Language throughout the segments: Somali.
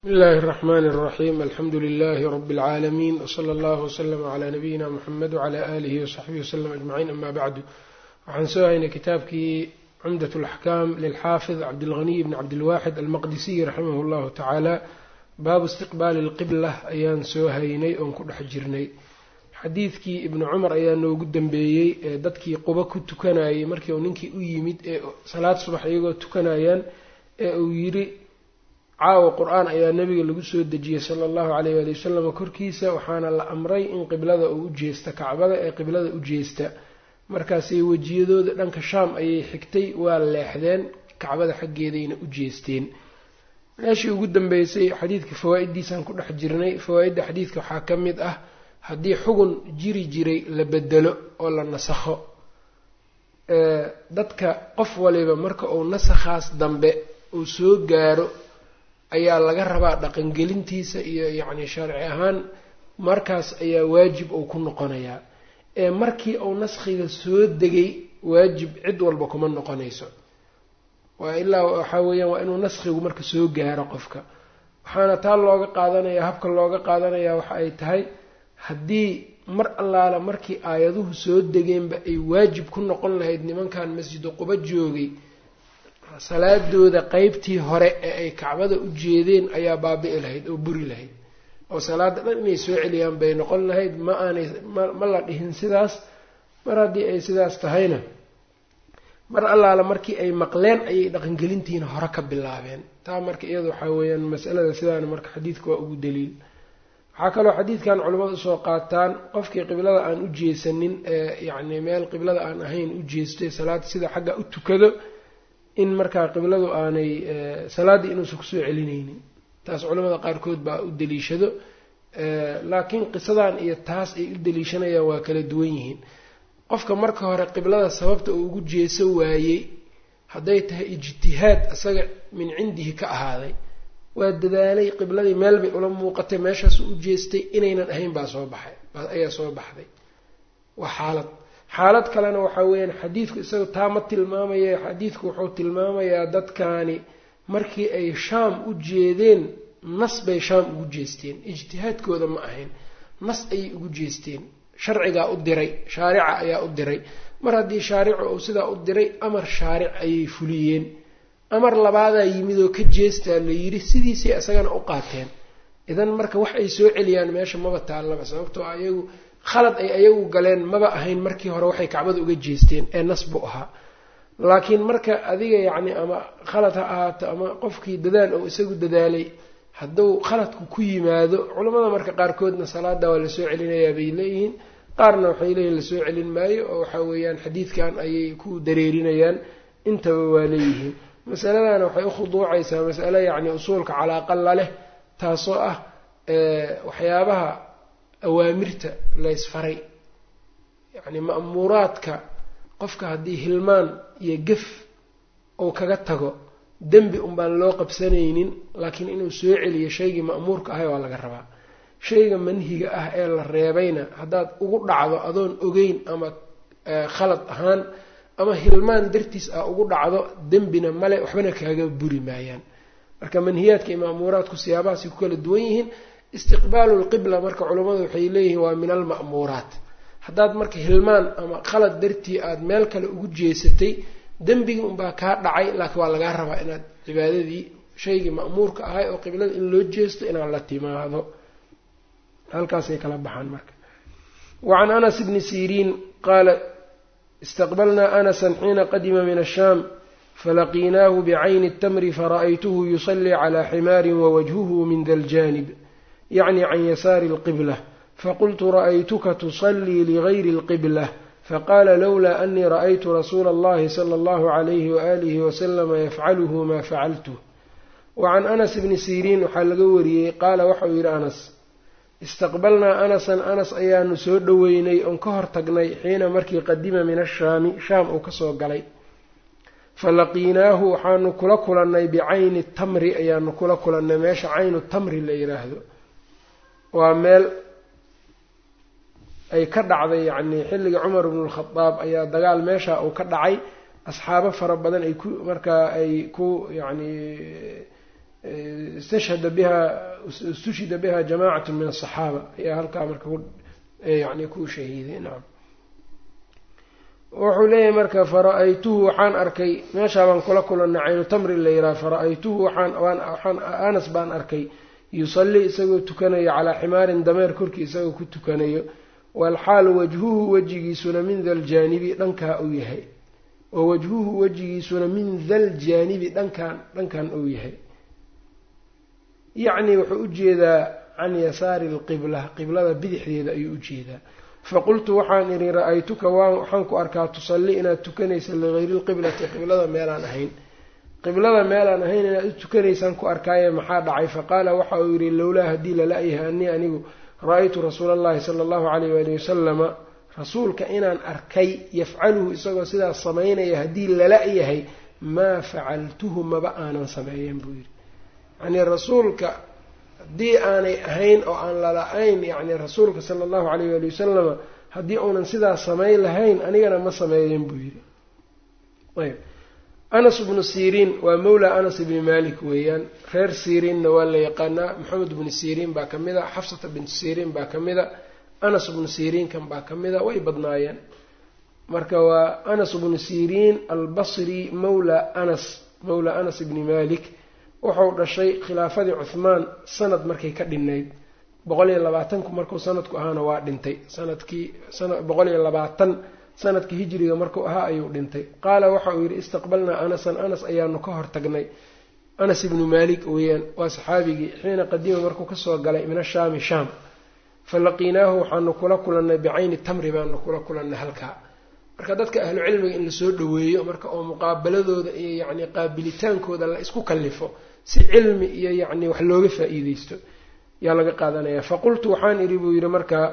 bsmi illaahi اraxmani اraxiim alxamdu lilaahi rabi اlcaalamiin wsala allahu wslama calaa nabiyina muxamed wcala aalihi wasaxbihi waslm ajmaciin ama bacdu waxaan soo haynay kitaabkii cumdat اlaxkaam lilxaafid cabdilghaniy bni cabdilwaxid almaqdisiy raximah llahu tacaala baabu istiqbaali اlqibla ayaan soo haynay oon ku dhex jirnay xadiidkii ibni cumar ayaa noogu dambeeyey ee dadkii quba ku tukanayay markii uu ninkii u yimid ee salaad subax iyagoo tukanayaan ee uu yidhi caawa qur-aan ayaa nabiga lagu soo dejiyey sala allahu caleyh waali wasalam korkiisa waxaana la amray in qiblada uu u jeesta kacbada ee qiblada u jeesta markaasay wejiyadooda dhanka shaam ayay xigtay waa leexdeen kacbada xaggeedayna u jeesteen meeshii ugu dambeysay xadiidka fawaa-iddiisaan ku dhex jirnay fawaa-idda xadiidka waxaa ka mid ah haddii xugun jiri jiray la bedelo oo la nasakho dadka qof waliba marka uu nasakhaas dambe uu soo gaaro ayaa laga rabaa dhaqangelintiisa iyo yacni sharci ahaan markaas ayaa waajib uu ku noqonayaa ee markii uu naskhiga soo degay waajib cid walba kuma noqonayso waa ilaa waxaa weeyaan waa inuu naskhigu marka soo gaaro qofka waxaana taa looga qaadanayaa habka looga qaadanayaa waxa ay tahay haddii mar allaala markii aayaduhu soo degeenba ay waajib ku noqon lahayd nimankan masjidu quba joogay salaadooda qeybtii hore ee ay kacbada u jeedeen ayaa baabi'i lahayd oo buri lahayd oo salaada dhan inay soo celiyaan bay noqon lahayd ma aanay ma la dhihin sidaas mar haddii ay sidaas tahayna mar allaala markii ay maqleen ayay dhaqangelintiina hore ka bilaabeen taa marka iyada waxaa weeyaan masalada sidaana marka xadiidka waa ugu daliil waxaa kaloo xadiidkan culimmadu usoo qaataan qofkii qiblada aan u jeesanin ee yacni meel qiblada aan ahayn u jeestay salaad sida xagga u tukado in markaa qibladu aanay salaaddii inuusan kusoo celinaynin taas culamada qaarkood baa u daliishado laakiin qisadan iyo taas ay u daliishanayaan waa kala duwan yihiin qofka marka hore qiblada sababta uu ugu jeeso waayey hadday tahay ijtihaad isaga min cindihi ka ahaaday waa dadaalay qibladii meel bay ula muuqatay meeshaas u jeestay inaynan ahayn baa soo baxay ayaa soo baxday waa xaalad xaalad kalena waxaa weeyaan xadiidku isaga taa ma tilmaamaya xadiidku wuxuu tilmaamayaa dadkaani markii ay shaam u jeedeen nas bay shaam ugu jeesteen ijtihaadkooda ma ahayn nas ayay ugu jeesteen sharcigaa u diray shaarica ayaa u diray mar haddii shaaricu uu sidaa u diray amar shaaric ayay fuliyeen amar labaadaa yimid oo ka jeestaa la yidhi sidiisay isagana u qaateen idan marka wax ay soo celiyaan meesha maba taallaba sababtoo ayagu khalad ay ayagu galeen maba ahayn markii hore waxay kacbada uga jeesteen ee nas buu ahaa laakiin marka adiga yacni ama khalad ha ahaato ama qofkii dadaal oo isagu dadaalay hadduu khaladku ku yimaado culamada marka qaarkoodna salaada waa lasoo celinayaa bay leeyihiin qaarna waxay leeyihin lasoo celin maayo oo waxa weeyaan xadiidkan ayay ku dareerinayaan intaba waa leeyihiin masaladana waxay ukhuduucaysaa masale yacni usuulka calaaqalla leh taasoo ah waxyaabaha awaamirta laysfaray yacni ma'muuraadka qofka haddii hilmaan iyo gef uu kaga tago dembi unbaan loo qabsanaynin laakiin inuu soo celiyo shaygii ma'muurka ahay waa laga rabaa shayga manhiga ah ee la reebayna haddaad ugu dhacdo adoon ogeyn ama khalad ahaan ama hilmaan dartiis ah ugu dhacdo dembina male waxbana kaaga buri maayaan marka manhiyaadka iyo ma'muuraadku siyaabahaasay ku kala duwan yihiin istiqbaalu lqibla marka culammadu waxay leeyihiin waa min alma'muuraat haddaad marka hilmaan ama khalad dartii aada meel kale ugu jeesatay dembigii unbaa kaa dhacay laakiin waa lagaa rabaa inaad cibaadadii shaygii ma'muurka ahay oo qiblada in loo jeesto inaad la timaado halkaasay kala baxaan marka wacan anas bni siriin qaala istaqbalnaa anasan xiina qadima min ashaam falaqiinaahu bicayni اtamri fara'aytuhu yusalii calى ximaari wawajhuhu min da ljanib yacni can yasaari اlqibla faqultu ra'aytuka tusalii ligayri اlqibla faqaala lowlaa anii ra'aytu rasuula اllahi sala اllahu عalayhi waalihi waslama yafcaluhu ma facaltuh wacan anas bni siriin waxaa laga wariyey qaala waxauu yidhi anas istaqbalnaa anasan anas ayaanu soo dhoweynay oon ka hor tagnay xiina markii qadima min ashaami shaam uu kasoo galay falaqiinaahu waxaanu kula kulannay bicayni tamri ayaanu kula kulannay meesha caynu tamri la yidhaahdo waa meel ay ka dhacday yacnii xilliga cumar bnu lkhadaab ayaa dagaal meesha uu ka dhacay asxaabo fara badan ay ku markaa ay ku yacnii istashhada biha istushhida biha jamaacatu min asaxaaba ayaa halkaa marka yani ku shahiiday nacam wuxuu leeyahay marka fara-aytuhu waxaan arkay meeshaa baan kula kulanay caynu tamri la yidhaha fara-aytuhu waxaan anas baan arkay yusallii isagoo tukanayo calaa ximaarin dameer korkii isagoo ku tukanayo walxaal wajhuhu wejigiisuna min daljaanibi dhankaa uu yahay wa wajhuhu wejigiisuna min daljaanibi dhankan dhankan uu yahay yacni wuxuu ujeedaa can yasaari alqibla qiblada bidixdeeda ayuu ujeedaa faqultu waxaan idhi ra-aytuka waxaan ku arkaa tusalli inaad tukanaysa ligayri lqiblati qiblada meelaan ahayn qiblada meelaan ahayn inaad u tukanaysaan ku arkaaye maxaa dhacay faqaala waxa uu yidhi lowlaa haddii lala-yahay anii anigu ra-aytu rasuula allahi sala allahu calayh waali wasalama rasuulka inaan arkay yafcaluhu isagoo sidaas samaynaya haddii lala-yahay maa facaltuhu maba aanan sameeyen buu yidhi yacnii rasuulka haddii aanay ahayn oo aan lala-ayn yacni rasuulka sala allahu calayh waali wasalama haddii uunan sidaas samayn lahayn anigana ma sameeyen buu yidhi ayb anas bnu siriin waa mawla anas ibni malik weeyaan reer siriinna waa la yaqaanaa maxamed bnu siriin baa ka mid a xafsata bintu siriin baa ka mid a anas bnu siriinkan baa ka mid a way badnaayeen marka waa anas bnu siriin albasri mawla anas mawla anas ibni malik wuxuu dhashay khilaafadii cuhmaan sanad markay ka dhinayd boqol iyo labaatanku markuu sanadku ahaana waa dhintay sanadkii boqol iyo labaatan sanadkii hijriga markuu ahaa ayuu dhintay qaala waxa uu yidhi istaqbalnaa anasan anas ayaanu ka hor tagnay anas ibnu maalik weeyaan waa saxaabigii xiina qadiima markuu kasoo galay min ashaami shaam fa laqiinaahu waxaanu kula kulannay bicayni tamri baanu kula kulannay halkaa marka dadka ahlu cilmiga in lasoo dhaweeyo marka oo muqaabaladooda iyo yacni qaabilitaankooda la isku kallifo si cilmi iyo yacni wax looga faa-iideysto yaa laga qaadanaya faqultu waxaan idhi buu yidhi markaa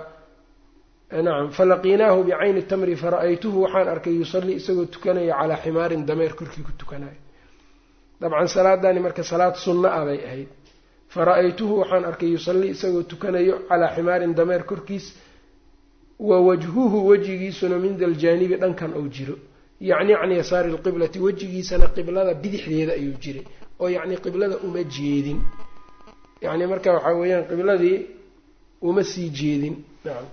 nacam falaqiinaahu bicayni tamri fara-aytuhu waxaan arkay yusallii isagoo tukanaya calaa ximaarin dameer korkii ku tukanayo dabcan salaadani marka salaad sunna ah bay ahayd fara-aytuhu waxaan arkay yusallii isagoo tukanayo calaa ximaarin dameer korkiis wa wajhuhu wejigiisuna min daljaanibi dhankan uu jiro yacni can yasaari lqiblati wejigiisana qiblada bidixdeeda ayuu jiray oo yacni qiblada uma jeedin yacni marka waxaa weeyaan qibladii uma sii jeedin nacam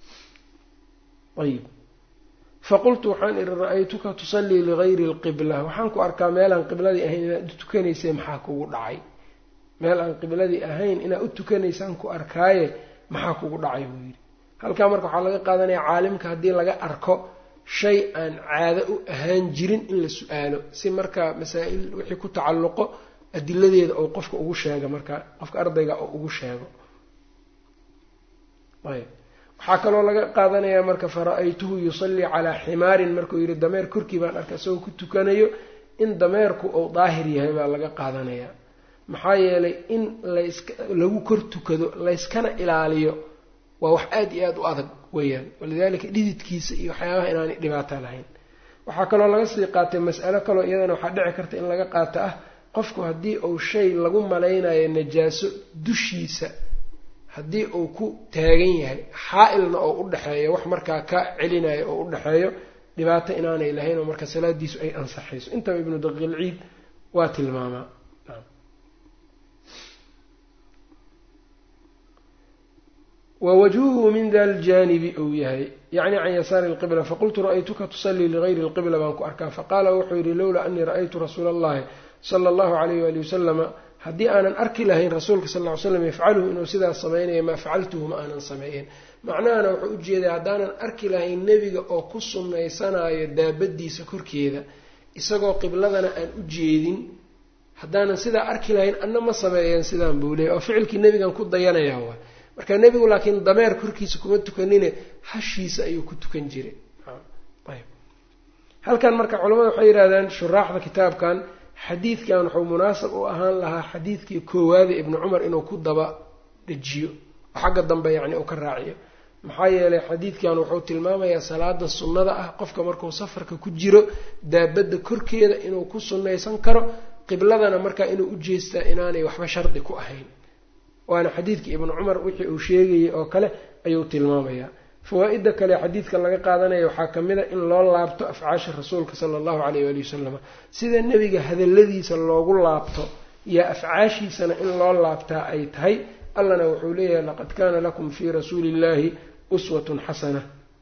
ayib faqultu waxaan ihi ra-aytuka tusallii ligayri lqibla waxaan ku arkaa meelaan qibladii ahayn inaad u tukanaysay maxaa kugu dhacay meel aan qibladii ahayn inaad u tukanaysaan ku arkaaye maxaa kugu dhacay buu yidhi halkaa marka waxaa laga qaadanaya caalimka haddii laga arko shay aan caado u ahaan jirin in la su-aalo si markaa masaa-il wixii ku tacalluqo adiladeeda oo qofka ugu sheega markaa qofka ardayga oo ugu sheego ayb waxaa kaloo laga qaadanayaa marka fara-aytuhu yusallii calaa ximaarin markuu yidhi dameer korkii baan arkay isagoo ku tukanayo in dameerku uu daahir yahay baa laga qaadanayaa maxaa yeelay in laska lagu kor tukado layskana ilaaliyo waa wax aada iyo aada u adag weeyaan walidaalika dhididkiisa iyo waxyaabaha inaanay dhibaato lahayn waxaa kaloo laga sii qaatay mas'alo kaloo iyadana waxaa dhici karta in laga qaato ah qofku haddii uu shay lagu malaynayo najaaso dushiisa haddii uu ku taagan yahay xaa-ilna oo u dhexeeyo wax markaa ka celinayo oo u dhexeeyo dhibaato inaanay lahayn oo marka salaadiisu ay ansaxayso intaba ibnu daqiilciid waa tilmaamaa wawajhuhu min da ljaanibi uu yahay yacni can yasaari lqibla faqultu ra-aytuka tusallii ligayri lqibla baan ku arkaa faqaala wuxuu yidhi lowlaa anii ra-aytu rasuula allahi sala allahu alayh waali wasalama haddii aanan arki lahayn rasuulka sal ly slam yafcaluhu inuu sidaas sameynaya maa facaltuhu ma aanan sameeyen macnahana wuxuu ujeeday haddaanan arki lahayn nebiga oo ku sunnaysanaayo daabadiisa korkeeda isagoo qibladana aan u jeedin haddaanan sidaa arki lahayn anna ma sameeyeen sidaan buu leeyay oo ficilkii nebigan ku dayanayaa waa marka nebigu laakiin dameer korkiisa kuma tukanine hashiisa ayuu ku tukan jiray halkan marka culamada waxay yidhahdaan shuraaxda kitaabkan xadiidkan wuxuu munaasab u ahaan lahaa xadiidkii koowaada ibnu cumar inuu ku daba dejiyo oo xagga dambe yacni uu ka raaciyo maxaa yeelay xadiidkan wuxuu tilmaamayaa salaada sunnada ah qofka markuu safarka ku jiro daabadda korkeeda inuu ku sunnaysan karo qibladana markaa inuu u jeestaa inaanay waxba shardi ku ahayn waana xadiidkii ibnu cumar wixii uu sheegayay oo kale ayuu tilmaamayaa fawaa-ida kale xadiidkan laga qaadanaya waxaa ka mid a in loo laabto afcaasha rasuulka sala allahu caleyh waali wasalam sida nebiga hadalladiisa loogu laabto yaa afcaashiisana in loo laabtaa ay tahay allana wuxuu leeyahay laqad kaana lakum fii rasuuli illahi uswatun xasana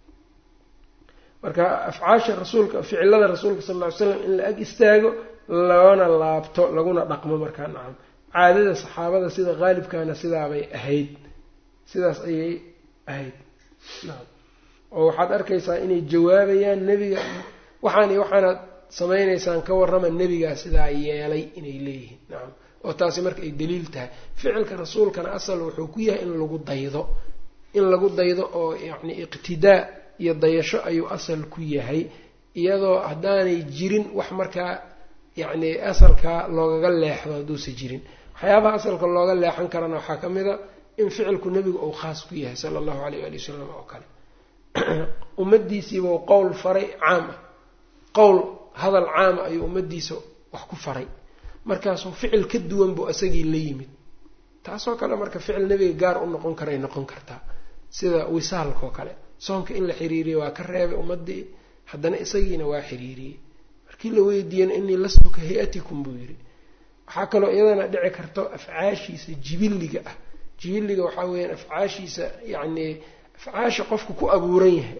marka afcaasha rasuulka ficilada rasuulka sal lla ly slam in la ag istaago loona laabto laguna dhaqmo markaa nacam caadada saxaabada sida qaalibkaana sidaabay ahayd sidaas ayay ahayd nacam oo waxaad arkaysaa inay jawaabayaan nebiga waxaan iyo waxaanaad samaynaysaan ka warrama nebigaa sidaa yeelay inay leeyihiin nacam oo taasi marka ay daliil tahay ficilka rasuulkana asal wuxuu ku yahay in lagu daydo in lagu daydo oo yacni iqtidaa iyo dayasho ayuu asal ku yahay iyadoo haddaanay jirin wax markaa yacni asalkaa loogaga leexdo hadduusa jirin waxyaabaha asalka looga leexan karana waxaa ka mid a in ficilku nebigu uu khaas ku yahay sala allahu alayh waali wasalam oo kale ummadiisiibau qowl faray caam ah qowl hadal caama ayuu ummadiisa wax ku faray markaasuu ficil ka duwan buu isagii la yimid taasoo kale marka ficil nebiga gaar u noqon karay noqon kartaa sida wisaalkaoo kale soonka in la xiriiriyey waa ka reebay ummadii haddana isagiina waa xiriiriyey markii la weydiiyana inii lastu ka hay-atikum buu yidhi waxaa kaloo iyadana dhici karto afcaashiisa jibiliga ah jibiliga waxaa weeyaan afcaashiisa yacni afcaasha qofku ku abuuran yahay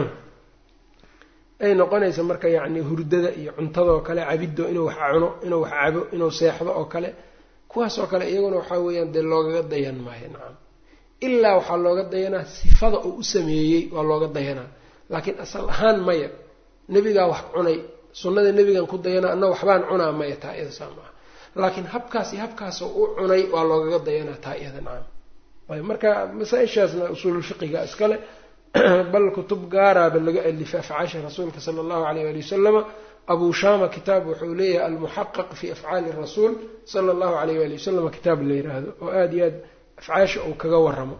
ay noqonaysa marka yacni hurdada iyo cuntadoo kale cabiddo inuu wax cuno inuu wax cabo inuu seexdo oo kale kuwaasoo kale iyaguna waxaa weeyaan dee loogaga dayan maayo nacam ilaa waxaa looga dayanaa sifada uu u sameeyey waa looga dayanaa laakiin asal ahaan maya nebigaa wax cunay sunnada nebigan ku dayanaa anna waxbaan cunaa maya taa iyada saa maaha laakiin habkaas iyo habkaasoo u cunay waa loogaga dayanaa taa iyada nacam ayb marka masaa-ishaasna usuululfiqiga iskale bal kutub gaaraaba laga alifay afcaasha rasuulka sala allahu alayh ali wasalama abuu shama kitaab wuxuu leeyahay almuxaqaq fi afcaali rasuul sala allahu alayh ali wasalama kitaab la yiraahdo oo aada iyo aad afcaasha uu kaga waramo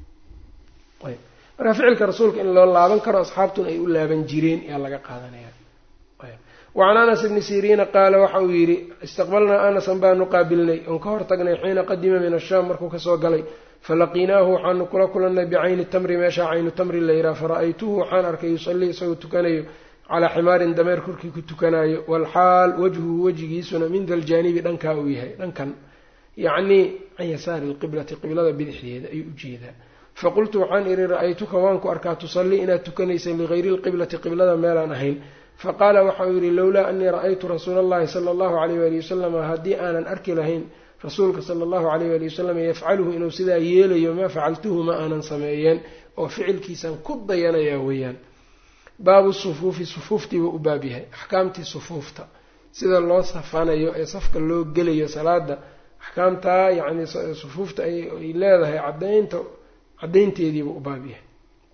ayb marka ficilka rasuulka in loo laaban karo asxaabtuna ay u laaban jireen ayaa laga qaadanaya wacan anas ibni siriina qaala waxa uu yidhi istaqbalnaa anasan baanu qaabilnay oon ka hortagnay xiina qadima min ashaam markuu kasoo galay falaqiinaahu waxaanu kula kulannay bicayni tamri meeshaa caynu tamri la yidhaha fara-aytuhu waxaan arkay yusallii isagoo tukanayo calaa ximaarin dameer korkii ku tukanaayo waalxaal wajhuhu wejigiisuna min daljaanibi dhankaa uu yahay dhankan yacnii can yasaari lqiblati qiblada bidixdeeda ayuu ujeedaa faqultu waxaan idhi ra-aytuka waan ku arkaa tusallii inaad tukanaysa ligayri lqiblati qiblada meelaan ahayn faqaala waxauu yidhi lowlaa anii ra-aytu rasuula allahi sala allahu alayh waali wasalama haddii aanan arki lahayn rasuulka sala allahu alayh waali wasalam yafcaluhu inuu sidaa yeelayo maa facaltuhu ma aanan sameeyeen oo ficilkiisaan ku dayanayaa weeyaan baabu sufuufi sufuuftiibuu u baab yahay axkaamtii sufuufta sida loo safanayo ee safka loo gelayo salaada axkaamtaa yacni sufuufta ay leedahay cadaynta caddaynteediibuu u baab yahay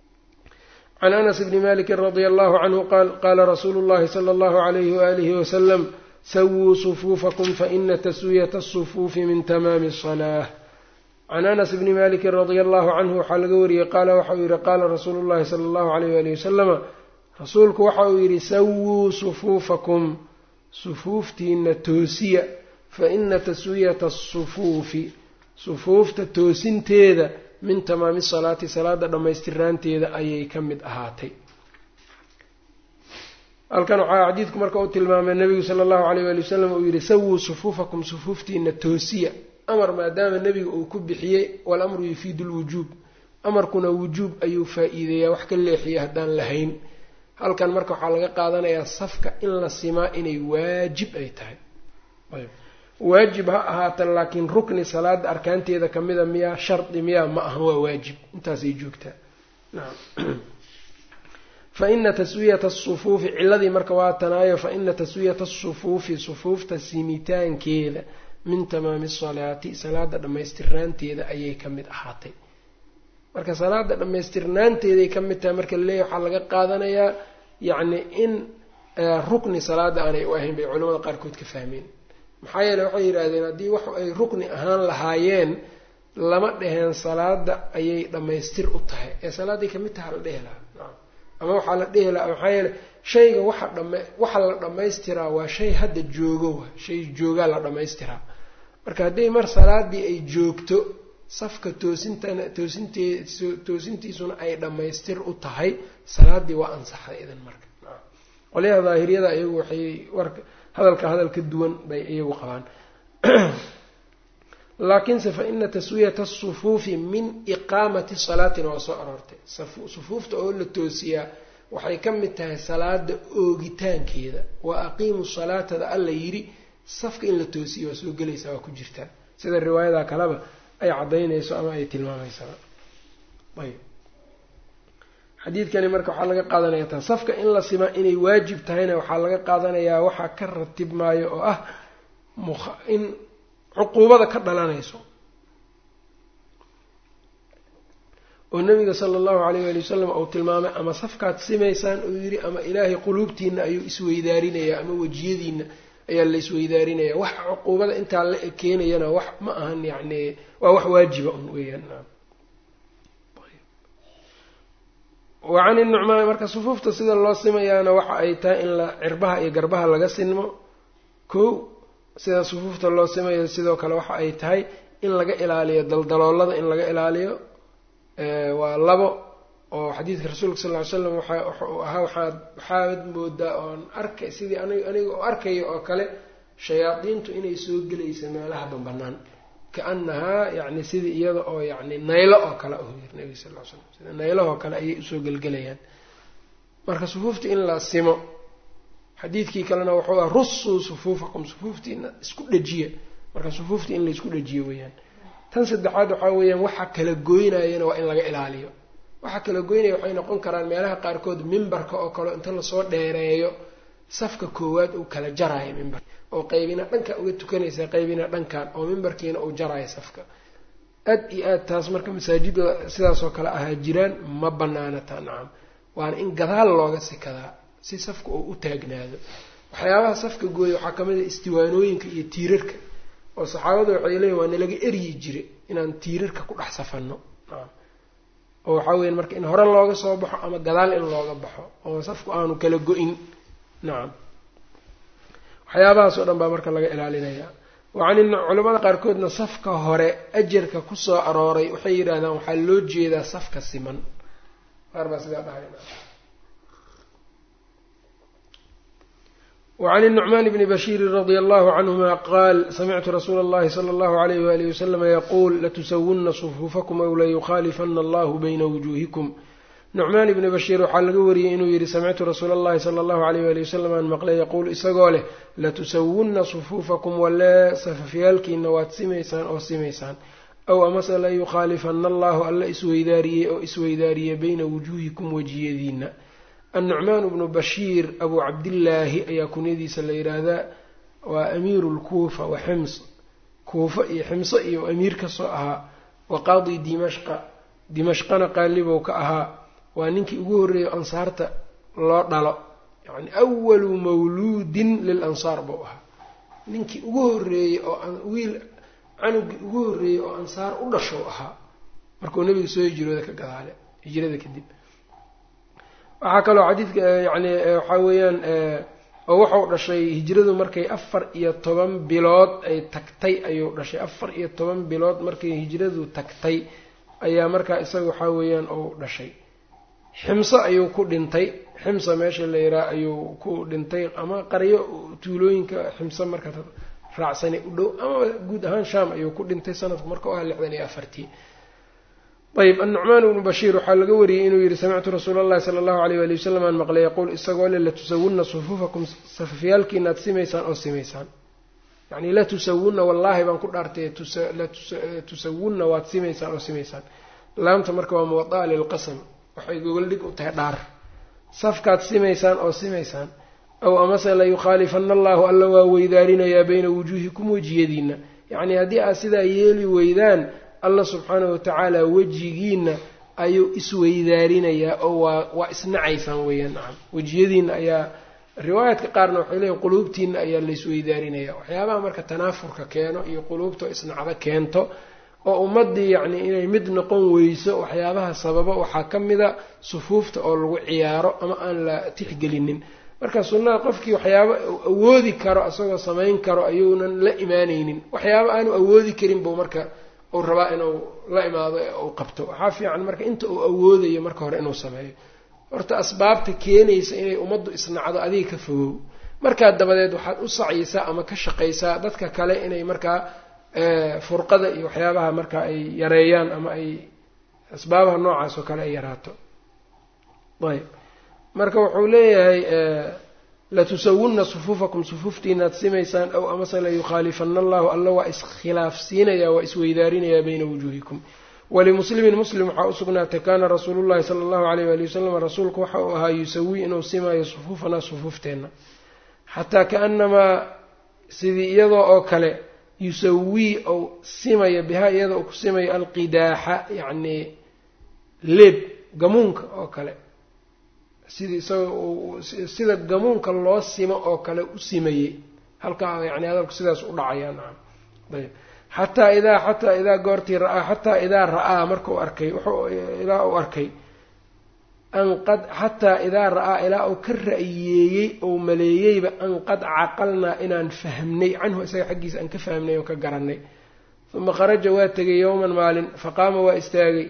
can anas bni maliki radia allahu canhu qaal qaala rasuulu llahi sala allahu alayhi waalihi wasalam sawuu sufuufakum faina taswiyata asufuufi min tamaami asalaa can anas bni maliki radia allahu canhu waxaa laga wariyey qaala waxa uu yihi qaala rasuulu llahi sala allahu alayh waalihi wasalama rasuulku waxa uu yidhi sawuu sufuufakum sufuuftiina toosiya faina taswiyata asufuufi sufuufta toosinteeda min tamaami salaati salaada dhammaystiraanteeda ayay ka mid ahaatay halkan waxaa xadiidku marka u tilmaamay nabigu sala allahu alayh waali wasalam uu yihi sawuu sufuufakum sufuuftiina toosiya amar maadaama nebiga uu ku bixiyey walamru yufiidu lwujuub amarkuna wujuub ayuu faa-iideeyaa wax ka leexiya haddaan lahayn halkan marka waxaa laga qaadanayaa safka in la simaa inay waajib ay tahay waajib ha ahaatan laakiin rukni salaada arkaanteeda kamida miyaa shardi miyaa ma aha waa waajib intaasay joogtaa nacam fa ina taswiyata asufuufi ciladii marka waa tanaayo fa ina taswiyata asufuufi sufuufta simitaankeeda min tamaami salaati salaada dhammaystirnaanteeda ayay ka mid ahaatay marka salaada dhammaystirnaanteeday ka mid tahay marka laleeyahy waxaa laga qaadanayaa yacni in rukni salaada aanay u ahayn bay culamada qaarkood ka fahmeen maxaa yeele waxay yidhaahdeen haddii wax ay rukni ahaan lahaayeen lama dheheen salaada ayay dhammaystir u tahay ee salaaday kamid taha la dhehi lahaa nacam ama waxaa la dhehi lahaa maxaa yeele shayga waxa dhama waxa la dhammaystiraa waa shay hadda joogo wa shay joogaa la dhammaystiraa marka haddii mar salaadii ay joogto safka toosintana toosintee toosintiisuna ay dhammaystir u tahay salaadii waa ansaxday idan marka qolyaha daahiriyada iyagu waxay warka hadalka hadal ka duwan bay iyagu qabaan laakiinse fa ina taswiyata asufuufi min iqaamati salaatina waa soo aroortay sufuufta oo la toosiyaa waxay ka mid tahay salaada oogitaankeeda wa aqiimu salaatada alla yidhi safka in la toosiyo waa soo gelaysaa waa ku jirtaa sida riwaayada kaleba ay caddaynayso ama ay tilmaamaysaa ayb xadiidkani marka waxaa laga qaadanaya taa safka in la simaa inay waajib tahayna waxaa laga qaadanayaa waxaa ka ratib maayo oo ah in cuquubada ka dhalanayso oo nabiga sala allahu alayh ali wasalam uu tilmaamay ama safkaad simaysaan uu yidhi ama ilaahay quluubtiina ayuu isweydaarinayaa ama wejiyadiina ayaa la isweydaarinayaa wax cuquubada intaa la keenayana wax ma ahan yacni waa wax waajiba un weeyaan wa can inucmaan marka sufuufta sida loo simayaana waxa ay tahay in la cirbaha iyo garbaha laga sinmo kow sida sufuufta loo simayo sidoo kale waxa ay tahay in laga ilaaliyo daldaloolada in laga ilaaliyo waa labo oo xadiidka rasuulka sal ly slam waxa wuxuu ahaa waxaad waxaad moodaa oon arkay sidii anig aniga oo arkaya oo kale shayaadiintu inay soo gelaysa meelaha banbanaan kaanahaa yani sidii iyada oo yani naylo oo kale u yiri nabiga sal ly slam sida naylahoo kale ayay usoo gelgelayaan marka sufuufta in la simo xadiidkii kalena wuxuu ah russuu sufuufakum sufuuftiina isku dhejiya marka sufuufta in laysku dhejiyo weeyaan tan saddexaad waxaa weeyaan waxa kala goynayana waa in laga ilaaliyo waxa kala goynaya waxay noqon karaan meelaha qaarkood mimbarka oo kale inta lasoo dheereeyo safka koowaad uu kala jaraayo mimbar oo qaybina dhanka uga tukanaysa qaybina dhankan oo mimbarkiina uu jaraayo safka aad iyo aad taas marka masaajida sidaasoo kale ahaa jiraan ma banaana taa nacam waana in gadaal looga sikadaa si safka uu u taagnaado waxyaabaha safka gooya waxaa kamid a istiwaanooyinka iyo tiirarka oo saxaabadu waxay leeyiin waa nalaga eryi jire inaan tiirarka ku dhex safanno nacam oo waxaa weya marka in hore looga soo baxo ama gadaal in looga baxo oo safku aanu kala go-in nacam waxyaabahaas oo dhan baa marka laga ilaalinaya wacan culamada qaarkoodna safka hore ajarka kusoo arooray waxay yidhaahdaan waxaa loo jeedaa safka siman qaar baa sidaa dhahay وعn النعman بn bshيr رضي الله عنهma qاl smctu رsuul الlahi slى الlه عليه وaلiه وsلم yqul laتswuna صفوفkm أw layukhalifna اllah byna وujuهikm nucmaan ibni bashiir waxaa laga wariyey inuu yidhi samictu rasuula اllahi sala allahu alayh wali wasalam aan maqlay yaquul isagoo leh latusawunna sufuufakum walee safafyaalkiina waad simaysaan oo simaysaan aw amase la yukhaalifana allahu alla isweydaariyey oo isweydaariyey bayna wujuuhikum wejiyadiina annucmaan bnu bashiir abuu cabdillaahi ayaa kunyadiisa la yidhaahdaa waa amiiru lkuufa wa xims kuufa iyo ximso iyo amiir kasoo ahaa wa qaadi dimashqa dimashqana qaalibow ka ahaa waa ninkii ugu horreeyey ansaarta loo dhalo yacni awalu mawluudin lil ansaar buu ahaa ninkii ugu horreeyey oo wiil canugii ugu horreeyey oo ansaar u dhashow ahaa markuu nebiga soo hijrooda ka gadaale hijrada kadib waxaa kaloo xadiidka yani waxaa weeyaan oo wuxuu dhashay hijradu markay afar iyo toban bilood ay tagtay ayuu dhashay afar iyo toban bilood markay hijradu tagtay ayaa markaa isaga waxaa weeyaan uu dhashay ximso ayuu ku dhintay ximsa meesha la yiraa ayuu ku dhintay ama qaryo tuulooyinka ximso marka raacsanay u dhow ama guud ahaan shaam ayuu ku dhintay sanadku marka u aha lixdan iyo afartii ayb annucmaan bnu bashiir waxaa laga wariyey inuu yihi samictu rasuula allahi sala allahu alayh wali wasalam aan maqlay yaquul isagoo le latusawunna sufuufakum safafyaalkiina ad simaysaan oo simaysaan yani latusawunna wallaahi baan ku dhaartay tusawunna waad simaysaan oo simaysaan laamta marka waa muwadaa lilqasam waxay gogoldhig u tahay dhaar safkaad simaysaan oo simaysaan aw amase la yukhaalifana allahu alla waa weydaarinayaa bayna wujuuhikum wejiyadiina yacnii haddii aad sidaa yeeli weydaan allah subxaanahu watacaala wejigiina ayuu isweydaarinayaa oo waa waa isnacaysaan weeyaan nacam wejiyadiina ayaa riwaayaadka qaarna waxay leeyihin quluubtiina ayaa laysweydaarinayaa waxyaabaha marka tanaafurka keeno iyo quluubta isnacdo keento oo ummaddii yacni inay mid noqon weyso waxyaabaha sababa waxaa ka mida sufuufta oo lagu ciyaaro ama aan la tixgelinin marka sunnada qofkii waxyaaba awoodi karo isagoo samayn karo ayuunan la imaanaynin waxyaaba aanu awoodi karin buu marka uu rabaa inuu la imaado ee uu qabto waxaa fiican marka inta uu awoodayo marka hore inuu sameeyo horta asbaabta keenaysa inay ummaddu isnacdo adiga ka fogow markaa dabadeed waxaad u sacyisaa ama ka shaqaysaa dadka kale inay markaa furqada iyo waxyaabaha marka ay yareeyaan ama ay asbaabaha noocaas oo kale ay yaraato ayb marka wuxuu leeyahay latusawunna sufuufakum sufuuftiinaad simaysaan ow amase layukhaalifana allahu alla waa iskhilaafsiinaya waa isweydaarinayaa bayna wujuuhikum walimuslimin muslim waxaa u sugnaatay kaana rasuulu llahi sala allahu alayh waali wasalam rasuulku waxa uu ahaa yusawii inuu simaayo sufuufanaa sufuufteenna xataa kaanamaa sidii iyadoo oo kale yusawii ou simayo bihaa iyadoo uu ku simayo alqidaaxa yacni leeb gamuunka oo kale sidii isagoo sida gamuunka loo simo oo kale u simayey halkaa yani hadalku sidaas u dhacayaa nacam ayb xataa idaa xataa idaa goortii ra-aa xataa idaa ra-aa markau arkay wuxuu ilaa uu arkay an qad xataa idaa ra-aa ilaa uu ka ra'yeeyey ou maleeyeyba an qad caqalnaa inaan fahmnay canhu isaga xaggiisa aan ka fahmnay oo ka garanay uma kharaja waa tegay yowman maalin faqaama waa istaagay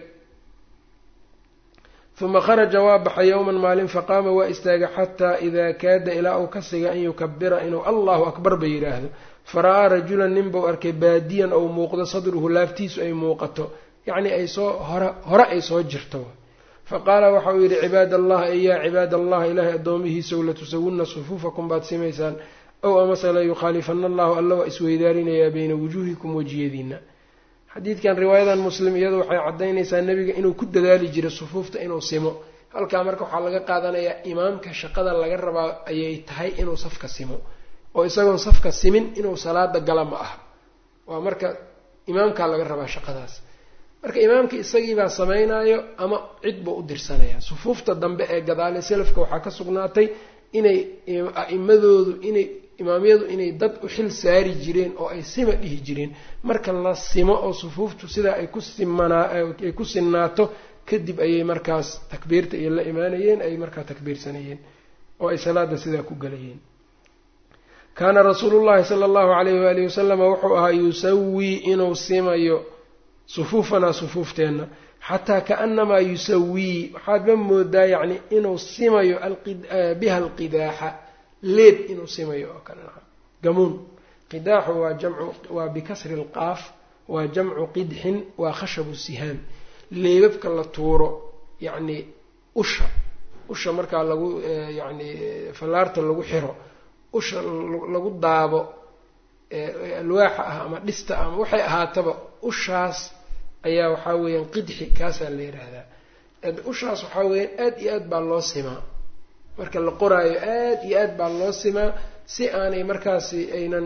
uma kharaja waa baxay yowman maalin faqaama waa istaagay xataa idaa kaada ilaa uu ka siga an yukabira inuu allahu akbar ba yidhaahdo fara-aa rajulan nin buu arkay baadiyan ou muuqdo sadruhu laaftiisu ay muuqato yacni ay soo hore hore ay soo jirto faqaala waxa uu yidhi cibaad allah ey yaa cibaad allah ilaahay addoomihiisow latusawunna sufuufakum baad simaysaan ow amase layukhaalifana allahu alla waa isweydaarinayaa bayna wujuuhikum wejiyadiina xadiidkan riwaayadan muslim iyadu waxay caddaynaysaa nebiga inuu ku dadaali jiray sufuufta inuu simo halkaa marka waxaa laga qaadanayaa imaamka shaqada laga rabaa ayay tahay inuu safka simo oo isagoon safka simin inuu salaada gala ma aha waa marka imaamkaa laga rabaa shaqadaas marka imaamkii isagiibaa samaynayo ama cid buu u dirsanaya sufuufta dambe ee gadaale selafka waxaa ka sugnaatay inay a'imadoodu inay imaamyadu inay dad u xil saari jireen oo ay sima dhihi jireen marka la simo oo sufuuftu sidaa ay ku simanaa ay ku sinnaato kadib ayay markaas takbiirta iyo la imaanayeen ay markaa takbiirsanayeen oo ay salaada sidaa ku galayeen kaana rasuulullahi sala allahu alayhi waalihi wasalama wuxuu ahaa yusawii inuu simayo sufuufanaa sufuufteenna xataa kaanamaa yusawii waxaadba moodaa yacni inuu simayo biha alqidaaxa leeb inuu simayo oo kale naam gamuun qidaaxu waa jamcu waa bikasri lqaaf waa jamcu qidxin waa khashabu sihaam leebabka la tuuro yacni usha usha markaa lagu yacni fallaarta lagu xiro usha lagu daabo alwaaxa ah ama dhista ama waxay ahaataba ushaas ayaa waxaa weeyaan qidxi kaasaa la yidhaahdaa ushaas waxaa weeyaan aada iyo aad baa loo simaa marka la qoraayo aada iyo aad baa loo simaa si aanay markaasi aynan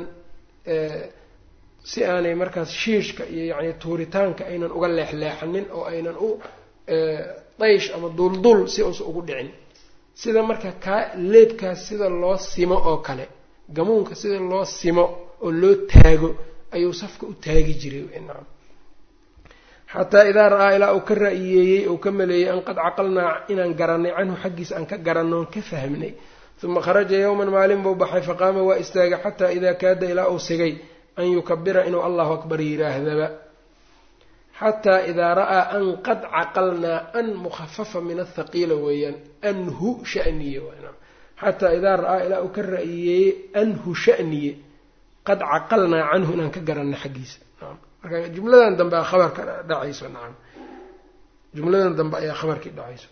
si aanay markaas shiishka iyo yacni tuuritaanka aynan uga leexleexanin oo aynan u daysh ama duldul si uusa ugu dhicin sida marka kaa leebkaas sida loo simo oo kale gamuunka sida loo simo oo loo taago ayuu safka u taagi jiray nacam xataa idaa ra-aa ilaa uu ka ra-iyeeyey uu ka maleeyey an qad caqalnaa inaan garanay canhu xaggiisa aan ka garanno oon ka fahmnay uma kharaja yowman maalin buu baxay faqaama waa istaagay xataa idaa kaada ilaa uu sigay an yukabira inuu allahu akbar yidhaahdaba xataa idaa ra-aa an qad caqalnaa an mukhafafa min athaqiila weeyaan anhu shaniye xataa idaa ra-aa ilaa uu ka ra-iyeeyey anhu shaniye qad caqalnaa canhu inaan ka garanay xaggiisa marka jumladan dambe a khabarka dhacayso nacam jumladan dambe ayaa khabarkii dhacayso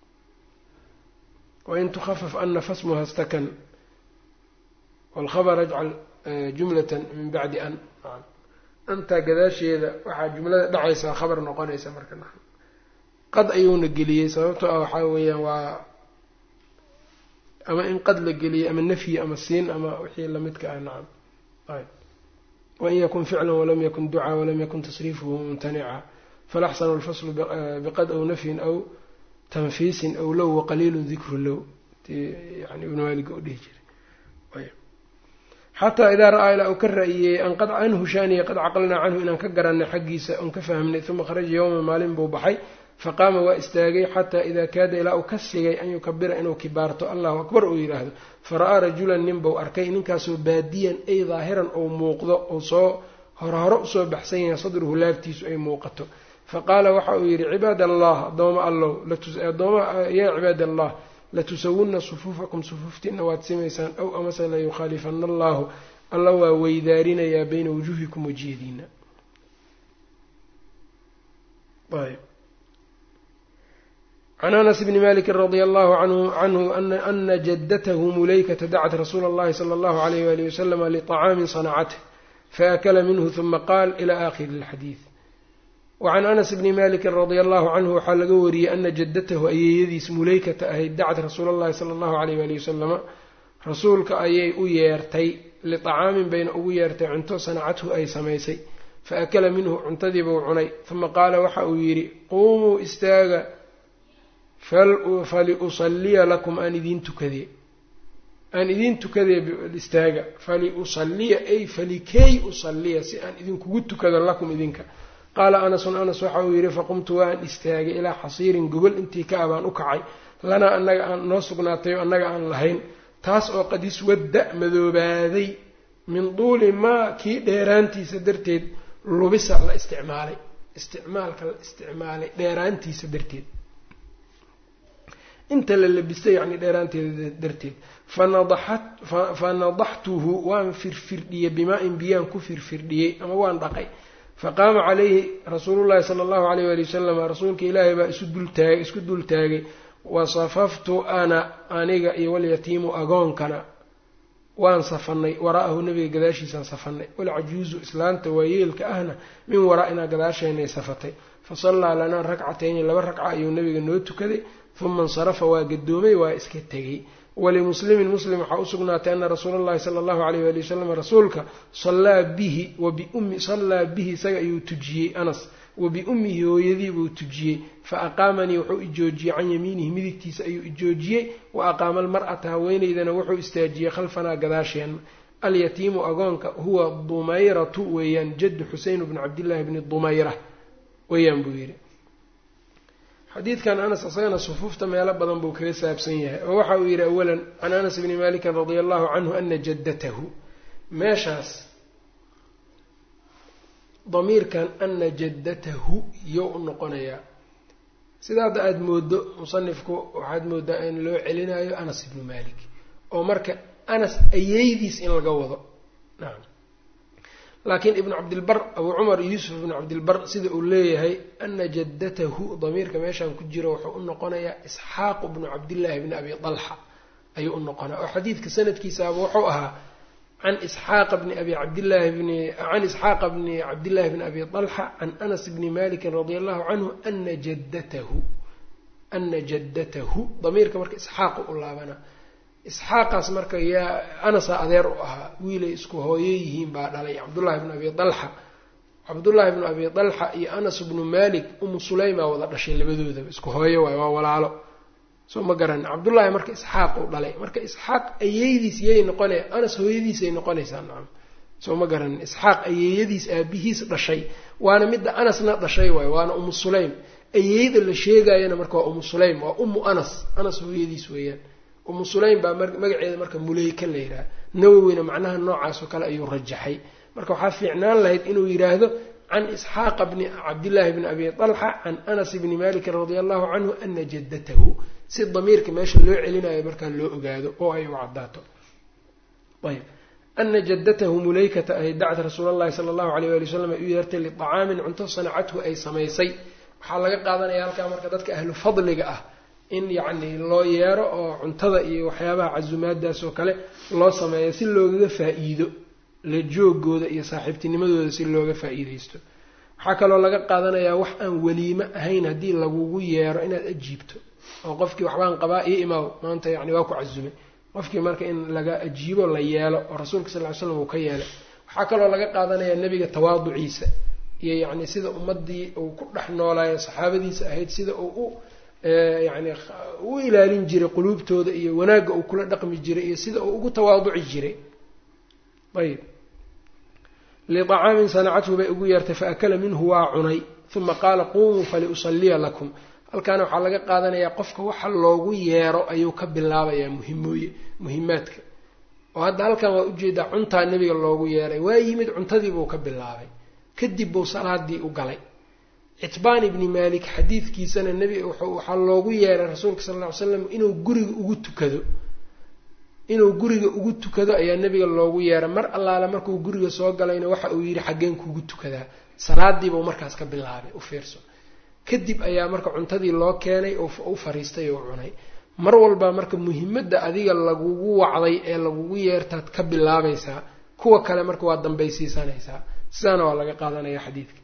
wain tukhafaf ana fasmuha stakan walkhabar ajcal jumlatan min bacdi an nacam antaa gadaasheeda waxaa jumlada dhacaysaa khabar noqonaysa marka nacam qad ayuuna geliyey sababtoo ah waxaa weeyaan waa ama in qad la geliyey ama nafyi ama siin ama wixii lamidka ah nacam ayb wain yakun ficla walam yakun ducaa walam yakun tasriifuhu mumtanica falaxsanu lfaslu biqad aw nafyin aw tanfiisin aw low waqaliilu dikru low yani ibnu maaliga u dhihi jiray xataa idaa ra-aa ilaa uu ka ra-iyey an qad canhu shaaniya qad caqalnaa canhu inaan ka garanay xaggiisa oon ka fahmnay uma kharaja yowman maalin buu baxay faqaama waa istaagay xataa idaa kaada ilaa uu ka sigay an yukabira inuu kibaarto allahu akbar uu yidhaahdo fara-aa rajulan nin buu arkay ninkaasoo baadiyan ay daahiran ou muuqdo ou soo hore hore usoo baxsan yahay sadruhu laabtiisu ay muuqato faqaala waxa uu yidhi cibaad allah addooma allow adooma yaa cibaad allah latusawunna sufuufakum sufuuftiina waad simaysaan ow amase layukhaalifana allahu alla waa weydaarinayaa bayna wujuuhikum wejiyadiina can anas bni maliki radia allahu canhu ana jaddatahu mulaykata dacat rasuula اllahi salى allahu alayh wali waslama liطacaamin sanacatه faakla minhu huma qaal ila akhiri اlxadiid wacan anas bni maliki radia allahu canhu waxaa laga wariyey ana jaddatahu ayeeyadiis mulaykata ahayd dacat rasuula اllahi sala allahu alayh wali wasalama rasuulka ayay u yeertay liطacaamin bayna ugu yeertay cunto sanacathu ay samaysay faakala minhu cuntadiibuu cunay uma qaala waxa uu yidhi quumuu istaaga faliusaliya lakum aan idiin tukadee aan idiin tukadee istaaga faliusaliya ay falikey usaliya si aan idinkugu tukado lakum idinka qaala anasun anas waxa uu yidhi faqumtu waan istaagay ilaa xasiirin gogol intii ka abaan u kacay lanaa annaga aan noo sugnaatayo annaga aan lahayn taas oo qad iswadda madoobaaday min duuli maa kii dheeraantiisa darteed lubisa la isticmaalay isticmaalka la isticmaalay dheeraantiisa darteed inta la labistay yacni dheeraanteeda darteed fa nadaxtuhu waan firfirdhiyey bimaa-in biyaan ku firfirdhiyey ama waan dhaqay faqaama calayhi rasuulullahi sala allahu alayh wali wasalam rasuulka ilaahay baa isu dultaagay isku dul taagay wasafaftu ana aniga iyo walyatiimu agoonkana waan safanay waraa'ahu nabiga gadaashiisaan safanay walcajuuzu islaanta waayeelka ahna min waraa'inaa gadaasheenay safatay fasallaa lanaa rakcatayni laba ragca ayuu nabiga noo tukaday uma insarafa waa gadoomay waa iska tegey walimuslimin muslim waxaa u sugnaatay ana rasuula allahi sala allahu alayh wali wasalam rasuulka sallaa bihi wabiummi sallaa bihi isaga ayuu tujiyey anas wa biummihi hooyadii buu tujiyey fa aqaamanii wuxuu ijoojiyey can yamiinihi midigtiisa ayuu ijoojiyey wa aqaama almar'ata haweeneydana wuxuu istaajiyey khalfanaa gadaasheenna alyatiimu agoonka huwa dumayratu weeyaan jaddu xuseyn bni cabdillaahi bni dumayra weeyaan buu yidhi xadiidkan anas isagana sufuufta meelo badan buu kaga saabsan yahay oo waxa uu yidhi awalan can anas bni malikin radia allahu canhu ana jaddatahu meeshaas damiirkan ana jaddatahu iyo u noqonayaa sida hadda aada moodo musanifku waxaad moodaa in loo celinayo anas ibnu malik oo marka anas ayeydiis in laga wado nacam laakiin ibnu cabdilbar abuu cumar yuusuf ibnu cabdilbar sida uu leeyahay ana jaddatahu damiirka meeshaan ku jiro wuxuu u noqonayaa isxaaqu bnu cabdillaahi bni abi dalxa ayuu u noqonaya oo xadiidka sanadkiisaaba wuxuu ahaa can isxaaqa bni abi cabdillaahi bni can isxaaqa bni cabdillahi bni abi dalxa can anas bni malikin radia allahu canhu ana jaddatahu ana jaddatahu damiirka marka isxaaqu u laabana isxaaqaas marka yaa anasaa adeer u ahaa wiilay isku hooyo yihiin baa dhalay cabdullaahi bnu abi dalxa cabdullaahi bnu abi dalxa iyo anas bnu malik umu sulaymaa wada dhashay labadoodaba isku hooyo waay waa walaalo soo ma garan cabdullaahi marka isxaaq u dhalay marka isxaaq ayeydiis yay noqonaya anas hooyadiisay noqonaysaa nacam soo ma garan isxaaq ayeeyadiis aabihiis dhashay waana midda anasna dhashay waay waana umu sulaym ayeeyda la sheegayana marka waa umu sulaym waa umu anas anas hooyadiis weeyaan umu sulaym baa magaceeda marka muleyka la yidhaha nawowina macnaha noocaas oo kale ayuu rajaxay marka waxaa fiicnaan lahayd inuu yidhaahdo can isxaaqa bni cabdillaahi bni abi dalxa can anas bni malikin radia allahu canhu ana jaddatahu si damiirka meesha loo celinayo markaa loo ogaado oo ay u caddaato ayb ana jaddatahu mulaykata ay dacad rasuul allahi sala allahu alayh wali wasalam ay u yeertay liطacaamin cunto sanacathu ay samaysay waxaa laga qaadanaya halkaa marka dadka ahlu fadliga ah in yacni loo yeero oo cuntada iyo waxyaabaha casumaadaas oo kale loo sameeyo si loogaga faa-iido la joogooda iyo saaxiibtinimadooda si looga faa-iideysto waxaa kaloo laga qaadanayaa wax aan weliimo ahayn haddii lagugu yeero inaad ajiibto oo qofkii waxbaan qabaa io imaaw maanta yani waa ku casumay qofkii marka in laga ajiibo la yeelo oo rasuulka sal ly slam uu ka yeelay waxaa kaloo laga qaadanayaa nebiga tawaaduciisa iyo yacni sida ummadii uu ku dhex noolaayo saxaabadiisa ahayd sida uu u yani u ilaalin jiray quluubtooda iyo wanaagga uu kula dhaqmi jiray iyo sida uu ugu tawaaduci jiray ayb liطacaamin sanacathu bay ugu yeertay faakala minhu waa cunay uma qaala qumuu faliusaliya lakum halkaana waxaa laga qaadanayaa qofka waxa loogu yeero ayuu ka bilaabayaa muhimooye muhimaadka oo hadda halkan waa ujeedaa cuntaa nebiga loogu yeeray waa yimid cuntadiibuu ka bilaabay kadib buu salaadii u galay citbaan ibni malik xadiidkiisana nebi waxaa loogu yeeray rasuulka sal lla ly slam inuu guriga ugu tukado inuu guriga ugu tukado ayaa nebiga loogu yeeray mar allaale markuu guriga soo galayna waxa uu yidhi xaggeen kugu tukadaa salaadiibuu markaas ka bilaabay u fiirso kadib ayaa marka cuntadii loo keenay oo u fariistay oo cunay mar walba marka muhimadda adiga lagugu wacday ee lagugu yeertaad ka bilaabaysaa kuwa kale marka waa dambaysiisanaysaa sidaana waa laga qaadanaya xadiidka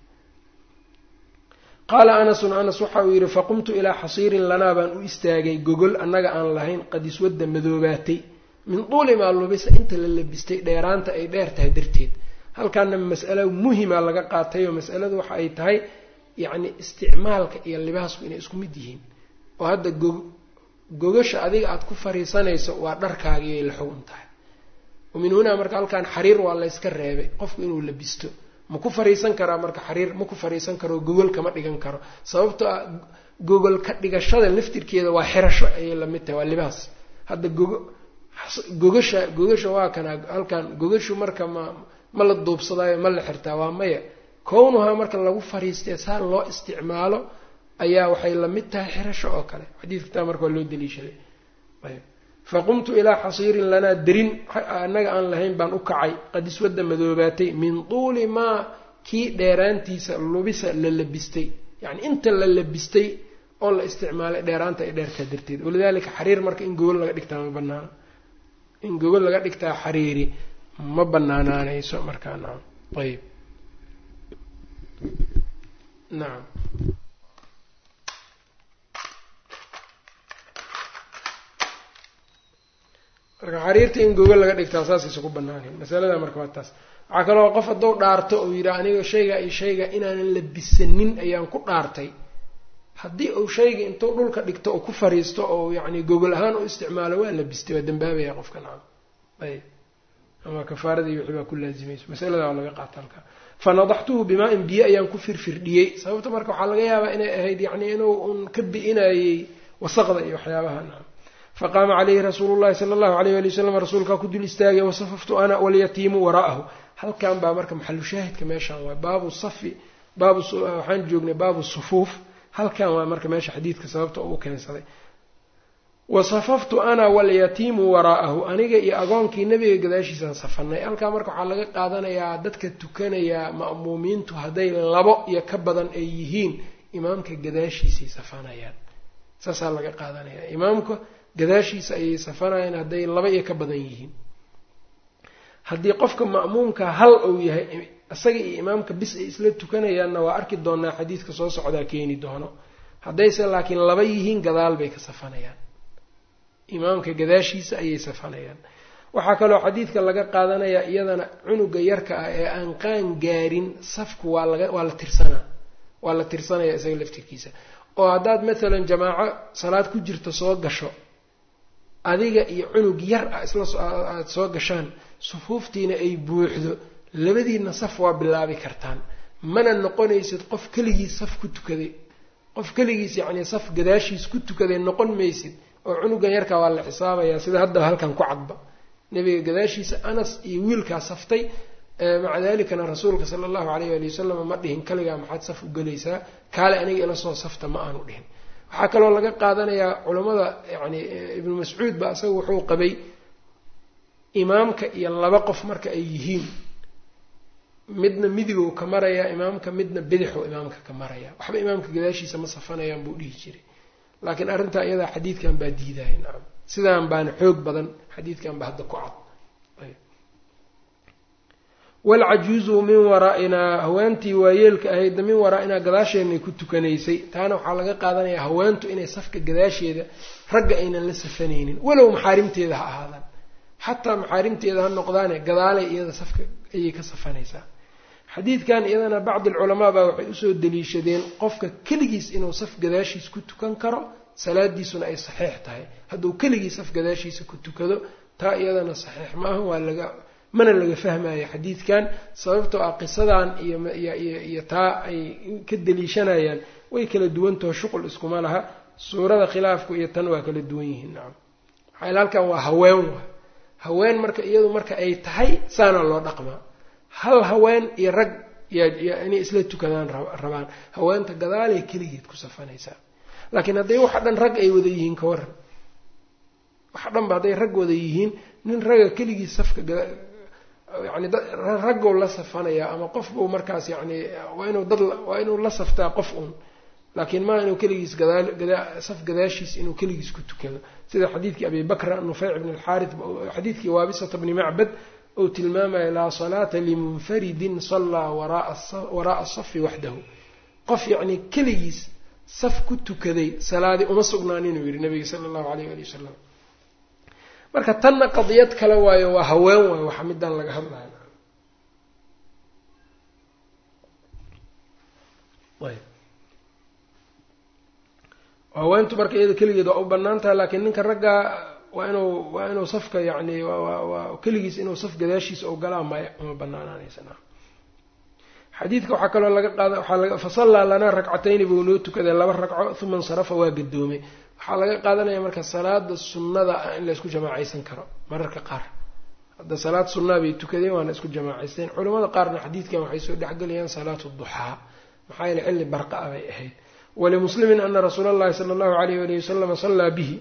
qaala anasun anas waxa uu yidhi faqumtu ilaa xasiirin lanaa baan u istaagay gogol annaga aan lahayn qad iswadda madoobaatay min duuli maa lubisa inta la labistay dheeraanta ay dheer tahay darteed halkaana mas'alo muhima laga qaatay oo mas'aladu waxa ay tahay yacni isticmaalka iyo libaasku inay isku mid yihiin oo hadda go gogasha adiga aada ku fariisanayso waa dharkaagii la xugun tahay wa min hunaa marka halkan xariir waa layska reebay qofku inuu labisto ma ku fariisan karaa marka xariir ma ku fariisan karo gogol kama dhigan karo sababtoo ah gogol ka dhigashada laftirkeeda waa xirasho ayay lamid tahay waa libaas hadda gogo gogasha gogasha waa kana halkan gogashu marka ma ma la duubsadaayo ma la xirtaa waa maya kownuhaa marka lagu fariistee saa loo isticmaalo ayaa waxay lamid tahay xirasho oo kale xadiidkataa marka waa loo daliishaday ayb faqumtu ilaa xasiirin lanaa derin annaga aan lahayn baan u kacay qad iswadda madoobaatay min tuuli maa kii dheeraantiisa lubisa la labistay yacni inta la labistay oo la isticmaalay dheeraanta ay dheerkaa darteed walidaalika xariir marka in gogol laga dhigtaa ma banaana in gogol laga dhigtaa xariiri ma banaanaanayso markaa nacam ayb nacam marka xariirta in gogol laga dhigtaa saasaysa ku banaanayn masalada marka waa taas waxaa kaloo qof hadduu dhaarto uu yidhaha aniga shayga iyo shayga inaanan labisanin ayaan ku dhaartay haddii uu shayga intuu dhulka dhigto oo ku fariisto oo yacni gogol ahaan u isticmaalo waa labistay waa dambaabaya qofka nacam ayb ama kafaaradii wixii baa ku laazimayso masalada waa laga qaata halkaa fanadaxtuhu bimaa-in biyo ayaan ku firfirdhiyey sababta marka waxaa laga yaabaa inay ahayd yacni inuu un ka bi'inayey wasaqda iyo waxyaabaha nacam faqaama calayhi rasuulu llahi sala allahu alayh ali wasalam rasuulkaa ku dul istaagay wasafaftu ana walyatiimu waraa'ahu halkan baa marka maxalu shaahidka meeshaan waa baabu safi baabu waxaan joognay baabu sufuuf halkan waa marka meesha xadiidka sababta uu keensaday wasafaftu ana walyatiimu waraa'ahu aniga iyo agoonkii nebiga gadaashiisaan safanay halkaa marka waxaa laga qaadanayaa dadka tukanayaa ma'muumiintu hadday labo iyo ka badan ay yihiin imaamka gadaashiisay safanayaan saasaa laga qaadanayaa imaamka gadaashiisa ayay safanayaan hadday laba iyo ka badan yihiin haddii qofka ma'muumka hal uu yahay isaga iyo imaamka bis ay isla tukanayaanna waa arki doonaa xadiidka soo socdaa keeni doono haddayse laakiin laba yihiin gadaal bay ka safanayaan imaamka gadaashiisa ayay safanayaan waxaa kaloo xadiidka laga qaadanayaa iyadana cunuga yarka ah ee aan qaan gaarin safku waa laga waa la tirsanaa waa la tirsanaya isaga laftirkiisa oo haddaad maalan jamaaco salaad ku jirta soo gasho adiga iyo cunug yar ah isla aada soo gashaan sufuuftiina ay buuxdo labadiina saf waa bilaabi kartaan mana noqonaysid qof keligiis saf ku tukaday qof keligiis yacnii saf gadaashiis ku tukaday noqon maysid oo cunugan yarkaa waa la xisaabayaa sida hadda halkan ku cadba nebiga gadaashiisa anas iyo wiilkaa saftay maca dalikana rasuulka sala allahu alayh ali wasalam ma dhihin kaligaa maxaad saf u gelaysaa kaale aniga ila soo safta ma aanu dhihin waxaa kaloo laga qaadanayaa culammada yani ibnu mascuud ba isaga wuxuu qabay imaamka iyo laba qof marka ay yihiin midna midigow ka marayaa imaamka midna bidixow imaamka ka maraya waxba imaamka gadaashiisa ma safanayaan buu dhihi jiray laakiin arrintaa iyadaa xadiidkan baa diidaya nacam sidaan baana xoog badan xadiidkan ba hadda ku cad walcajuuzu min waraa'inaa haweentii waayeelka ahaydna min waraa'inaa gadaasheenay ku tukanaysay taana waxaa laga qaadanayaa haweentu inay safka gadaasheeda ragga aynan la safanaynin walow maxaarimteeda ha ahaadaan xataa maxaarimteeda ha noqdaane gadaalay iyada safka ayay ka safanaysaa xadiidkan iyadana bacdi alculamaa baa waxay usoo daliishadeen qofka keligiis inuu saf gadaashiis ku tukan karo salaadiisuna ay saxiix tahay hadduu keligii saf gadaashiisa ku tukado taa iyadana saxiix maaha waa laga mana laga fahmayo xadiidkan sababtoo ah qisadan iyoiyo taa ay ka daliishanayaan way kala duwantaho shuqul iskuma laha suurada khilaafku iyo tan waa kala duwan yihiin nacam maxaa halkan waa haween wa haween marka iyadu marka ay tahay saana loo dhaqmaa hal haween iyo rag inay isla tukadaan rabaan haweenta gadaalay keligeed ku safanaysaa laakiin hadday waxa dhan rag ay wada yihiin ka waran waxa dhanba hadday rag wada yihiin nin ragga keligii safka yani raggow la safanayaa ama qof buu markaas yani waa inuu dad waa inuu la saftaa qof un laakiin maa inuu keligiis saf gadaashiis inuu keligiis ku tukado sida xadiidkii abi bakra nufeyc bn alxaarit xadiidkii waabisata bni macbad ou tilmaamaya laa salaata limunfaridin sallaa waraaa asafi waxdahu qof yacnii keligiis saf ku tukaday salaadii uma sugnaan inuu yihi nabiga sala allahu alayh ali wasalam marka tanna qadiyad kale waayo waa haween waayo waxa midaan laga hadlayo haweentu marka iyada keligeed waa u banaan tahay laakiin ninka raggaa waa inuu waa inuu safka yacni waa keligiis inuu saf gadaashiisa oo galaa maya uma banaanaanaysa xadiidka waxaa kaloo laga qaada waxaa laga fasallaa lanaa ragcatayni buu noo tukaday laba ragco uma insarafa waa gadoomay waxaa laga qaadanaya marka salaada sunnada ah in laysku jamaacaysan karo mararka qaar hadda salaad sunnaa bay tukadeen waana isku jamaacaysteen culamada qaarna xadiidkan waxay soo dhexgelayaan salaatu duxaa maxaa yeele xilli barqa ah bay ahayd walimuslimin ana rasuula allahi sala allahu alayh walihi wasalama sallaa bihi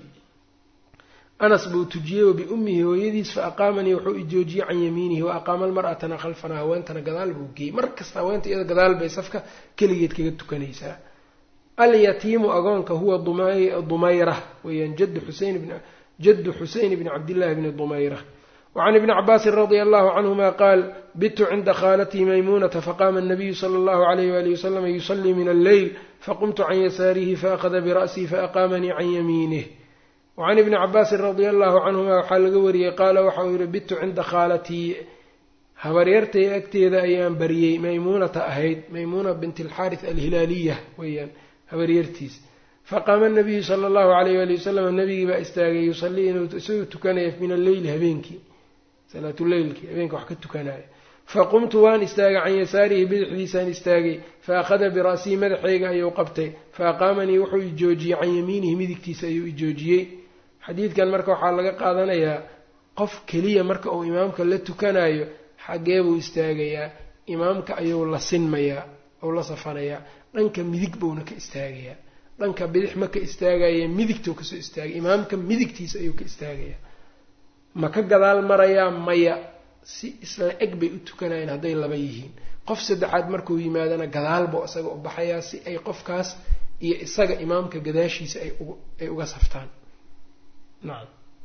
anas buu tujiyey wa biummihi hooyadiis fa aqaamanii wuxuu ijoojiyey can yamiinihi wa aqaama almar'atana khalfanaa haweentana gadaal buu geeyey mar kasta haweenta iyada gadaal bay safka keligeed kaga tukanaysaa alyatiimu agoonka huwa dumayra weeyaan jaddu xuseyn jaddu xuseyn bni cabdillahi bni dumayra wacan ibni cabaasin radia allahu canhuma qaal bitu cinda khaalatii maymuunata faqaama anabiyu sala allahu alayh walihi wasalam yusalii min alleyl faqumtu can yasaarihi faأkhada bira'sii faaqaamanii can yamiinih wacan ibni cabaasin radia allahu canhuma waxaa laga wariyey qaala waxa uu yihi bitu cinda khaalatii habaryartay agteeda ayaan bariyey maymuunata ahayd maymuuna bint alxaaris alhilaaliya weeyaan habaryartiis faqaama nabiyu sala allahu alayh wali wasalam nabigii baa istaagay yusalii inuu isagoo tukanaya min alleyli habeenkii salaatuleylkii habeenka wax ka tukanaya faqumtu waan istaagay can yasaarihi bidixdiisaan istaagay faakhada bira'sii madaxayga ayuu qabtay faaqaamanii wuxuu ijoojiyey can yamiinihi midigtiisa ayuu ijoojiyey xadiidkan marka waxaa laga qaadanayaa qof keliya marka uu imaamka la tukanayo xaggee buu istaagayaa imaamka ayuu la sinmayaa ou la safanayaa dhanka midig buuna ka istaagayaa dhanka bidix ma ka istaagaya midigtuu kasoo istaagay imaamka midigtiisa ayuu ka istaagayaa ma ka gadaal marayaa maya si isla eg bay u tukanayeen hadday laba yihiin qof saddexaad markuu yimaadana gadaalbuu isaga u baxayaa si ay qofkaas iyo isaga imaamka gadaashiisa ay uga saftaan nacam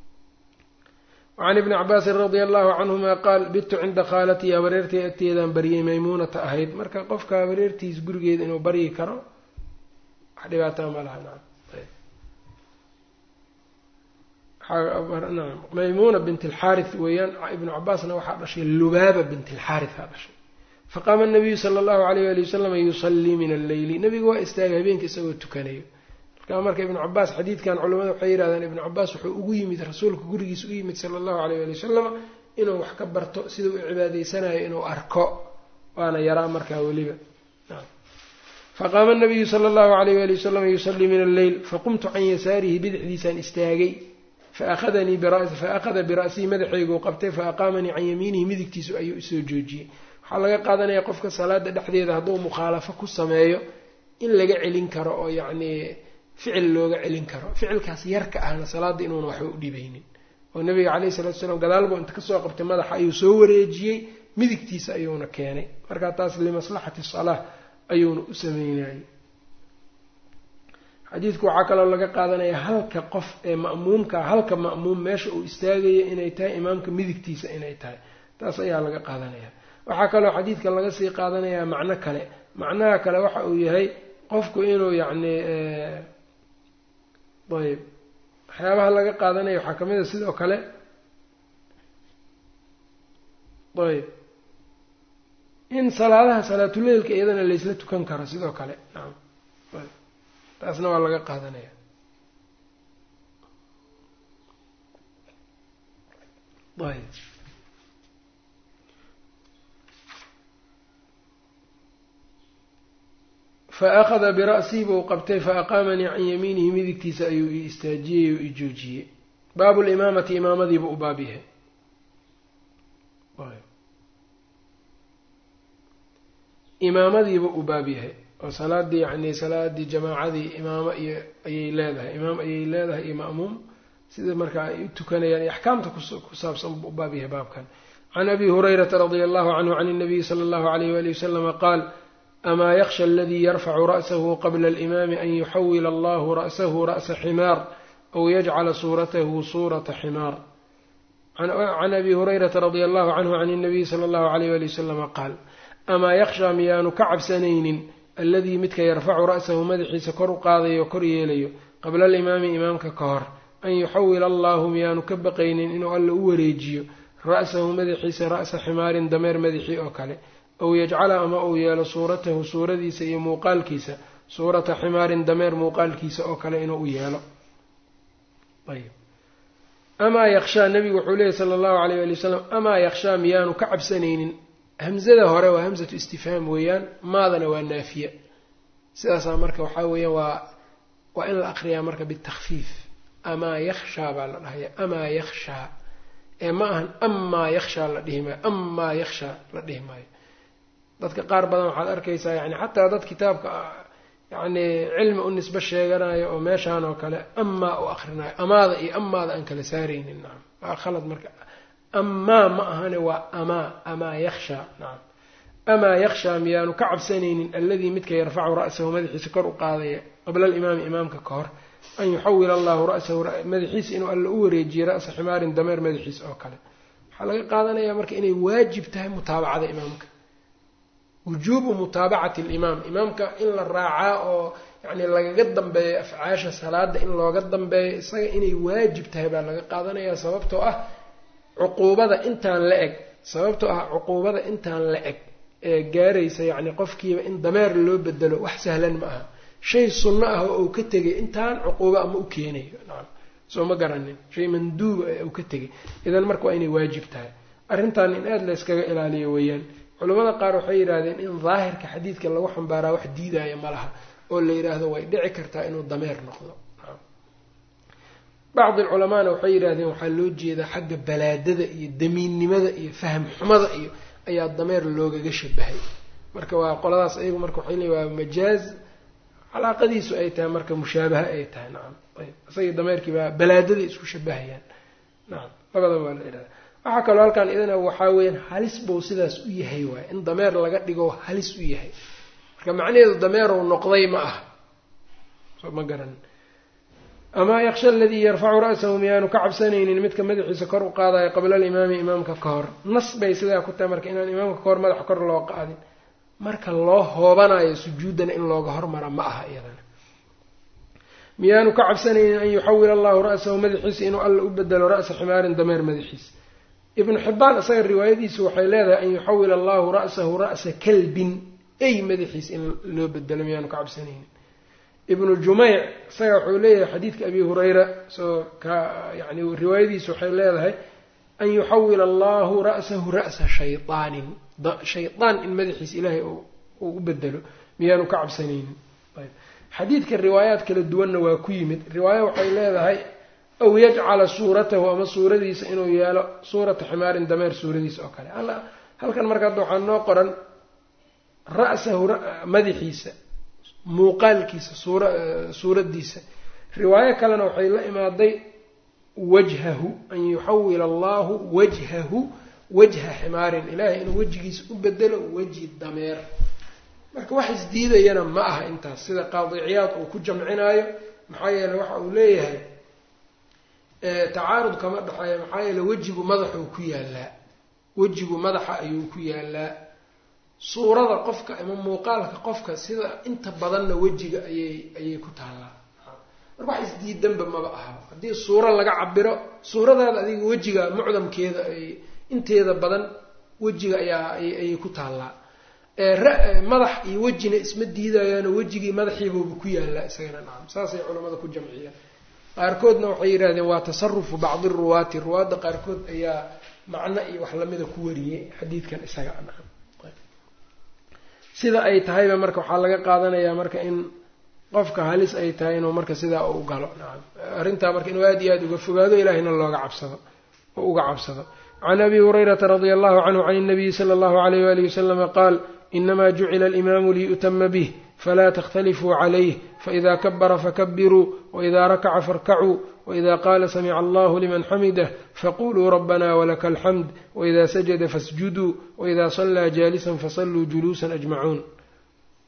wacan ibni cabaasin radia allahu canhuma qaal bitu cinda khaalatii habareertay agteedaan baryay maymuunata ahayd marka qofka habareertiis gurigeeda inuu baryi karo wax dhibaataa ma laha nacam nacam maymuuna bint alxaaris weeyaan ibnu cabaasna waxaa dhashay lubaaba bint alxaarisaa dhashay faqaama nabiyu sala allahu alayh ali wasalam yusallii min alleyli nabigu waa istaagay habeenka isagoo tukanayo markaa marka ibnu cabaas xadiidkan culamada waxay yidhahdeen ibnu cabaas wuxuu ugu yimid rasuulka gurigiisa u yimid sala allahu alayh ali wasalam inuu wax ka barto sida u cibaadaysanayo inuu arko waana yaraa markaa weliba faqaama nabiyu sala allahu alayh ali wasalam yusallii min alleyl faqumtu can yasaarihi bidixdiisaan istaagay faahadanii faahada bira'sii madaxayguu qabtay faaqaamanii can yamiinihi midigtiisu ayuu isoo joojiyey waxaa laga qaadanaya qofka salaada dhexdeeda hadduu mukhaalafo ku sameeyo in laga celin karo oo yacnii ficil looga celin karo ficilkaas yarka ahna salaada inuuna waxba u dhibaynin oo nabiga caleyhi salatu salaam gadaalbuu inta kasoo qabtay madaxa ayuu soo wareejiyey midigtiisa ayuuna keenay markaa taas limaslaxati salaa ayuuna u sameynayay xadiidku waxaa kaloo laga qaadanaya halka qof ee ma'muumka halka ma'muum meesha uu istaagaya inay tahay imaamka midigtiisa inay tahay taas ayaa laga qaadanaya waxaa kaloo xadiidka laga sii qaadanayaa macno kale macnaha kale waxa uu yahay qofku inuu yacni ayb waxyaabaha laga qaadanaya waxaa kamid a sidoo kale ayb in salaadaha salaatuleylka iyadana laysla tukan karo sidoo kale nacam taasna waa laga qaadanaya ayb faأkhada bira'sii buu qabtay faaqaamanii can yamiinihi midigtiisa ayuu i istaajiyey oo i joojiyey baabu limaamati imaamadiibu u baab yahay imaamadiibu u baab yahay oo salaadii yani salaadii jamaacadii imaamo iyo ayay leedahay imaam ayay leedahay iyo ma'muum sida markaa ay u tukanayaan iyo axkaamta ku saabsan buu u baab yahay baabkan can abi hurayrata radia allahu canhu can اnabiyi sala allahu alayh wali wasalama qaal amaa yakhsha aladii yarfacu ra'sahu qabla alimaami an yuxawila allahu ra'sahu ra'sa ximaar aw yajcala suuratahu suurata ximaar can abi hurayrata radia allahu canhu can اnabiyi sala allahu alayh wali wasalama qaal amaa yakhshaa miyaanu ka cabsanaynin alladii midka yarfacu ra'sahu madaxiisa kor u qaadayo kor yeelayo qabla alimaami imaamka ka hor an yuxawila allahu miyaanu ka baqaynin inuu alla u wareejiyo ra'sahu madaxiisa ra'sa ximaarin dameer madaxii oo kale aw yajcala ama uu yeelo suuratahu suuradiisa iyo muuqaalkiisa suurata ximaarin dameer muuqaalkiisa oo kale inuu u yeelo ayb amaa yakshaa nabigu wuxuu leeyahy sala allahu alayh ali wasalam amaa yakshaa miyaanu ka cabsanaynin hamzada hore waa hamzatu istifhaam weeyaan maadana waa naafiya sidaasaa marka waxaa weeyaan waa waa in la aqriyaa marka bitakfiif amaa yakhshaa baa la dhahaya amaa yakhshaa ee ma ahan amaa yakhshaa la dhihi maayo amaa yakhshaa la dhihi maayo dadka qaar badan waxaad arkaysaa yani xataa dad kitaabka yacni cilmi u nisbe sheeganayo oo meeshaan oo kale amaa u akrinayo amaada iyo amaada aan kala saaraynin nacam waa khalad marka amaa ma ahane waa amaa amaa yakhshaa nacam amaa yakhshaa miyaanu ka cabsanaynin alladii midka yarfacu ra'sahu madaxiisa kor u qaadaya qabla alimaami imaamka ka hor an yuxawila allahu ra'sahu madaxiisa inuu alla u wareejiyo ra'sa ximaarin dameer madaxiisa oo kale waxaa laga qaadanayaa marka inay waajib tahay mutaabacada imaamka wujuubu mutaabacati alimaam imaamka in la raacaa oo yacni lagaga dambeeyo afcaasha salaada in looga dambeeyo isaga inay waajib tahay baa laga qaadanayaa sababtoo ah cuquubada intaan la eg sababtoo ah cuquubada intaan la eg ee gaaraysa yacni qofkiiba in dameer loo bedelo wax sahlan ma aha shay sunno ah oo uu ka tegay intaan cuquubo ama u keenayo nacam soo ma garanin shay manduuba ee uu ka tegay idan marka waa inay waajib tahay arrintan in aada la yskaga ilaaliyo weeyaan culimmada qaar waxay yidhaahdeen in daahirka xadiidka lagu xambaaraa wax diidaya ma laha oo la yidhaahdo way dhici kartaa inuu dameer noqdo bacdi culamaana waxay yidhahdeen waxaa loo jeedaa xagga balaadada iyo damiinnimada iyo faham xumada iyo ayaa dameer loogaga shabahay marka waa qoladaas ayagu marka waxay leeyi waa majaaz calaaqadiisu ay tahay marka mushaabaha ay tahay nacam ayb isagii dameerkii baa balaadada isku shabahayaan nacam labadaba waa la yidhahda waxaa kaloo halkan idana waxaa weeyaan halis buu sidaas u yahay waay in dameer laga dhigo halis u yahay marka macnaheedu dameerow noqday ma ah soo ma garanin amaa yaksha aladii yarfacu ra'sahu miyaanu ka cabsanaynin midka madaxiisa kor u qaadayo qabla alimaami imaamka ka hor nas bay sidaa ku tahay marka inaan imaamka ka hor madaxa kor loo qaadin marka loo hoobanayo sujuuddana in looga hormara ma aha iyadana miyaanu ka cabsanaynin an yuxawila allahu ra'sahu madaxiisa inuu alla u bedelo ra'sa ximaarin dameer madaxiisa ibnu xibbaan isaga riwaayadiisu waxay leedahay an yuxawila allahu ra'sahu ra'sa kalbin ey madaxiisa in loo bedelo miyaanu ka cabsanaynin ibnu jumeyc isaga wuxuu leeyahay xadiidka abi hurayra soo ka yani riwaayadiisu waxay leedahay an yuxawila allahu ra'sahu ra'sa shayaanin shaydaan in madaxiisa ilaahay uu u bedelo miyaanu ka cabsanaynin ayb xadiidka riwaayaad kala duwanna waa ku yimid riwaaya waxay leedahay aw yajcala suuratahu ama suuradiisa inuu yeelo suurata ximaarin dameer suuradiisa oo kale halkan marka hadda waxaa noo qoran ra'sahu madaxiisa muuqaalkiisa suura suuraddiisa riwaayo kalena waxay la imaaday wajhahu an yuxawila allahu wajhahu wajha ximaarin ilaahay inuu wejigiisa u bedelo weji dameer marka wax isdiidayana ma aha intaas sida qaadiciyaad uu ku jamcinaayo maxaa yeeley waxa uu leeyahay tacaarud kama dhexeeya maxaa yeele wejigu madaxuu ku yaalaa wejigu madaxa ayuu ku yaalaa suurada qofka ama muuqaalka qofka sida inta badanna wejiga ayay ayay ku taallaa marka wax isdiidanba maba aha haddii suuro laga cabiro suuradaada adiga wejiga mucdamkeeda ay inteeda badan wejiga ayaa ayay ku taallaa madax iyo wejina isma diidayaano wejigii madaxiibuuba ku yaalaa isagana nacam saasay culamada ku jamciyaan qaarkoodna waxay yidhahdeen waa tasarufu bacdi ruwaati ruwaadda qaarkood ayaa macno iyo wax lamida ku wariyey xadiidkan isaga nacam sida ay tahayba marka waxaa laga qaadanayaa marka in qofka halis ay tahay inuu marka sidaa u galo nacam arrintaa marka inuu aada iyo aada uga fogaado ilahayna looga cabsado oo uga cabsado can abi hurayrata radia allahu canhu can اnabiyi sala allahu alayh walihi waslama qaal inama jucila alimaamu liyu'tama bih fla tktalifuu calayh faإida kabara fakabiruu waإida rakaca faاrkacuu waإida qaala samica allahu liman xamidah faquluu rabana walaka alxamd waإida sajada fasjuduu waإida salaa jaalisan fasaluu juluusa ajmacuun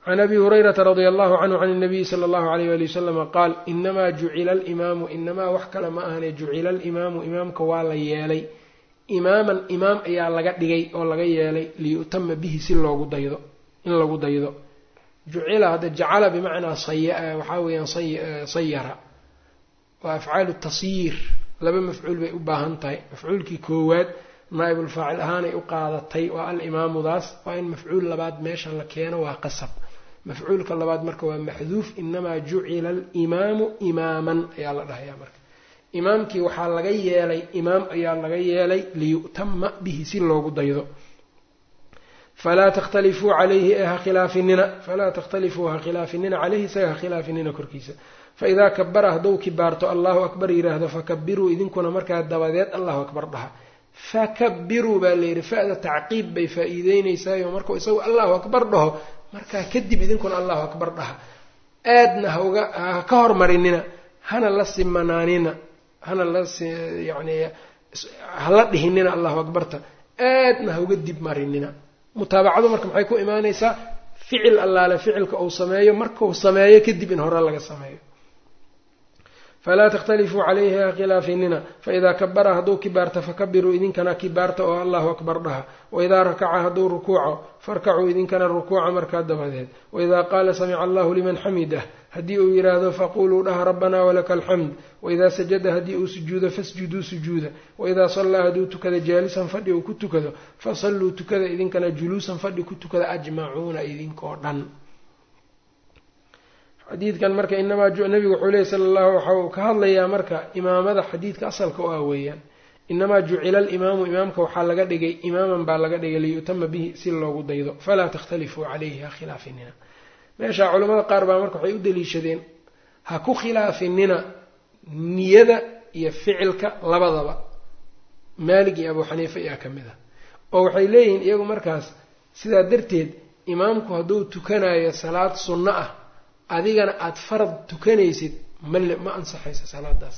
can abi hurayrata radia allahu canhu can اnabiyi sala allahu alayh wali wasalama qaal inamaa jucila alimaamu inamaa wax kale ma ahane jucila alimaamu imaamka waa la yeelay imaaman imaam ayaa laga dhigay oo laga yeelay liyu'tama bihi si loogu daydo in lagu daydo jucila hadda jacala bimacnaa waxaa weeyaan sayara waa afcaalu tasyiir laba mafcuul bay u baahan tahay mafcuulkii koowaad naa'ibulfaacil ahaanay u qaadatay waa alimaamudaas waa in mafcuul labaad meesha la keeno waa qasab mafcuulka labaad marka waa maxduuf inamaa jucila alimaamu imaaman ayaa la dhahayaa marka imaamkii waxaa laga yeelay imaam ayaa laga yeelay liyu'tama bihi si loogu daydo falaa takhtalifuu calayhi ee ha khilaafinina falaa takhtalifuu ha khilaafinina caleyhi isaga ha khilaafinina korkiisa faidaa kabara hadduu kibaarto allahu akbar yidhaahdo fakabiruu idinkuna markaa dabadeed allahu akbar dhaha fakabiruu baa layidhi fa-da tacqiib bay faa-iideynaysaayoo markuu isagu allahu akbar dhaho markaa kadib idinkuna allahu akbar dhaha aadna hauga ha ka hormarinina hana la simanaanina hana la yani hala dhihinina allahu akbarta aadna hauga dib marinina mutaabacadu marka maxay ku imaanaysaa ficil allaale ficilka uu sameeyo markuu sameeyo kadib in hore laga sameeyo falaa takhtalifuu calayhi ha khilaafinina faidaa kabara hadduu kibaarta fakabiruu idinkana kibaarta oo allahu akbar dhaha waidaa rakaca hadduu rukuuco farkacuu idinkana rukuuca markaa dabadeed waidaa qaala samica allahu liman xamidah haddii uu yidhaahdo faquluu dhaha rabbanaa walaka alxamd waidaa sajada haddii uu sujuudo fasjuduu sujuuda waidaa sallaa hadduu tukada jaalisan fadhi uu ku tukado fasalluu tukada idinkana juluusan fadhi ku tukada ajmacuuna idinkoo dhan xadiidkan marka inamaa nabigu wuxuu leeyay sala allahu waxa uu ka hadlayaa marka imaamada xadiidka asalka u ah weeyaan inamaa jucila alimaamu imaamka waxaa laga dhigay imaaman baa laga dhigay liyu'tama bihi si loogu daydo falaa takhtalifuu calayhi ha khilaafinina meeshaa culimmada qaar baa marka waxay u daliishadeen ha ku khilaafinina niyada iyo ficilka labadaba maalig iyo abuu xaniifa ayaa ka mid ah oo waxay leeyihiin iyagu markaas sidaa darteed imaamku hadduu tukanayo salaad sunno ah adigana aada farad tukanaysid male ma ansaxayso salaadaas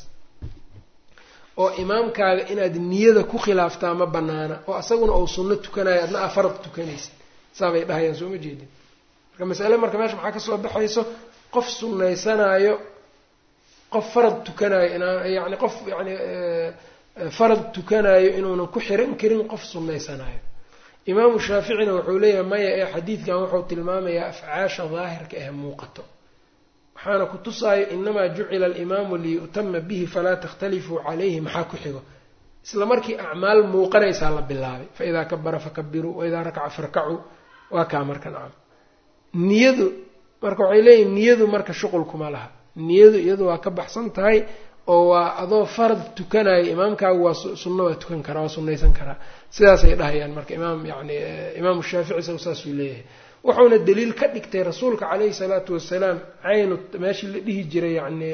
oo imaamkaaga inaad niyada ku khilaaftaa ma banaana oo asaguna uu sunno tukanayo adna aa farad tukanaysid saabay dhahayaan soo ma jeedin marka masale marka meesha maxaa kasoo baxayso qof sunnaysanaayo qof farad tukanayo inaan yacni qof yani farad tukanayo inuunan ku xiran karin qof sunnaysanaayo imaamu shaaficina wuxuu leeyahay maya ee xadiidkan wuxuu tilmaamayaa afcaasha daahirka ee muuqato waxaana ku tusaayo inamaa jucila alimaamu liyu'tama bihi falaa takhtalifuu calayhi maxaa ku xigo isla markii acmaal muuqanaysaa la bilaabay faidaa kabara fakabiruu waidaa rakaca farkacuu waa kaa marka nacam niyadu marka waxay leeyihin niyadu marka shuqulkuma laha niyadu iyadu waa ka baxsan tahay oo waa adoo farad tukanayo imaamkaagu waa sunno waa tukan karaa waa sunnaysan karaa sidaasay dhahayaan marka imaam yani imaamu shaafici isagu saasuu leeyahay wuxuuna daliil ka dhigtay rasuulka caleyhi salaatu wasalaam caynu meeshii la dhihi jiray yani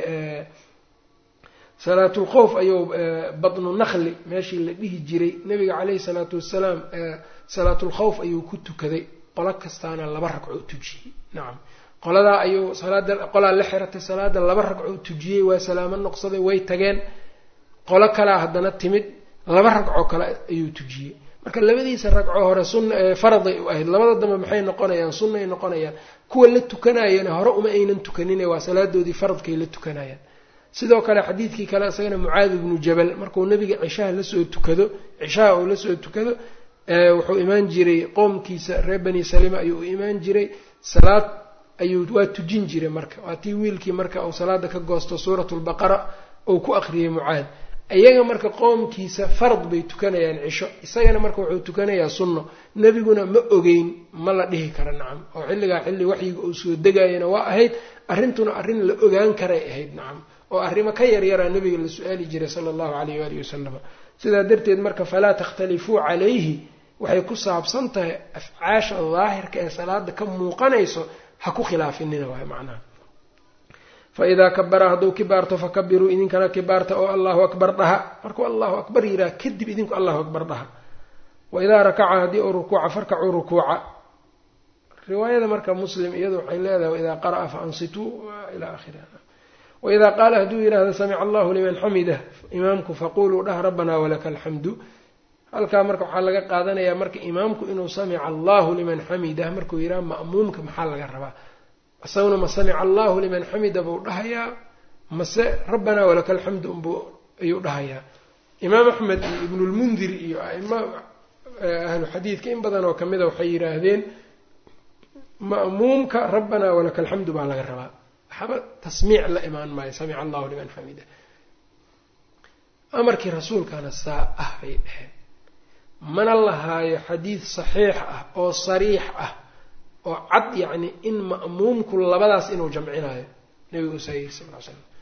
salaatulkhowf ayuu badnu nakli meeshii la dhihi jiray nabiga caleyhi salaatu wasalaam salaatulkhowf ayuu ku tukaday qolo kastaana laba ragco u tujiyey nacam qoladaa ayuu salaada qolaa la xiratay salaada laba ragco u tujiyey waa salaamo noqsaday way tageen qolo kalaa haddana timid laba ragcoo kale ayuu tujiyey marka labadiisa ragco hore sunna faraday u ahayd labada dambe maxay noqonayaan sunnay noqonayaan kuwa la tukanayana hore uma aynan tukanine waa salaadoodii faradkay la tukanayaan sidoo kale xadiidkii kale isagana mucaadi ibnu jabal markuu nabiga cishaha lasoo tukado cishaha uu lasoo tukado wuxuu imaan jiray qoomkiisa reer bani salima ayuu u imaan jiray salaad ayuu waa tujin jiray marka waa tii wiilkii marka uu salaada ka goosto suurat lbaqara uu ku aqriyay mucaad iyaga marka qoomkiisa farad bay tukanayaan cisho isagana marka wuxuu tukanayaa sunno nebiguna ma ogeyn ma la dhihi kara nacam oo xilligaa xilli waxyiga uu soo degayana waa ahayd arrintuna arrin la ogaan karay ahayd nacam oo arrimo ka yaryaraa nabiga la su-aali jiray sala allahu calayh waalihi wasalam sidaa darteed marka falaa takhtalifuu calayhi waxay ku saabsan tahay afcaasha daahirka ee salaada ka muuqanayso ha ku khilaafinina waay macnaha faidaa kabara hadduu kibaarto fakabiruu idinkana kibaarta oo allahu akbar dhaha markuu allahu akbar yidhaha kadib idinku allahu akbar dhaha waidaa rakaca haddii uu rukuuca farkacuu rukuuca riwaayada marka muslim iyadu waxay leedahay waidaa qara'a faansituu ilaa akhiriha waidaa qaala hadduu yidhaahdo samica allahu liman xamidah imaamku faquluu dhah rabbanaa walaka alxamdu halkaa marka waxaa laga qaadanayaa marka imaamku inuu samica allahu liman xamidah markuu yidhaha ma'muumka maxaa laga rabaa isaguna ma samica allahu liman xamida buu dhahayaa mase rabbanaa walaka alxamdu unbuu ayuu dhahayaa imaam axmed iyo ibnulmundir iyo aima ahlu xadiidka in badan oo kamida waxay yidhaahdeen ma'muumka rabbanaa walaka alxamdu baa laga rabaa waxba tasmiic la imaan maayo samica allahu liman xamida amarkii rasuulkana saa ah bay dheheen mana lahaayo xadiid saxiix ah oo sariix ah oo cad yacni in ma'muumku labadaas inuu jamcinayo nabigu usaa yiri sal l slam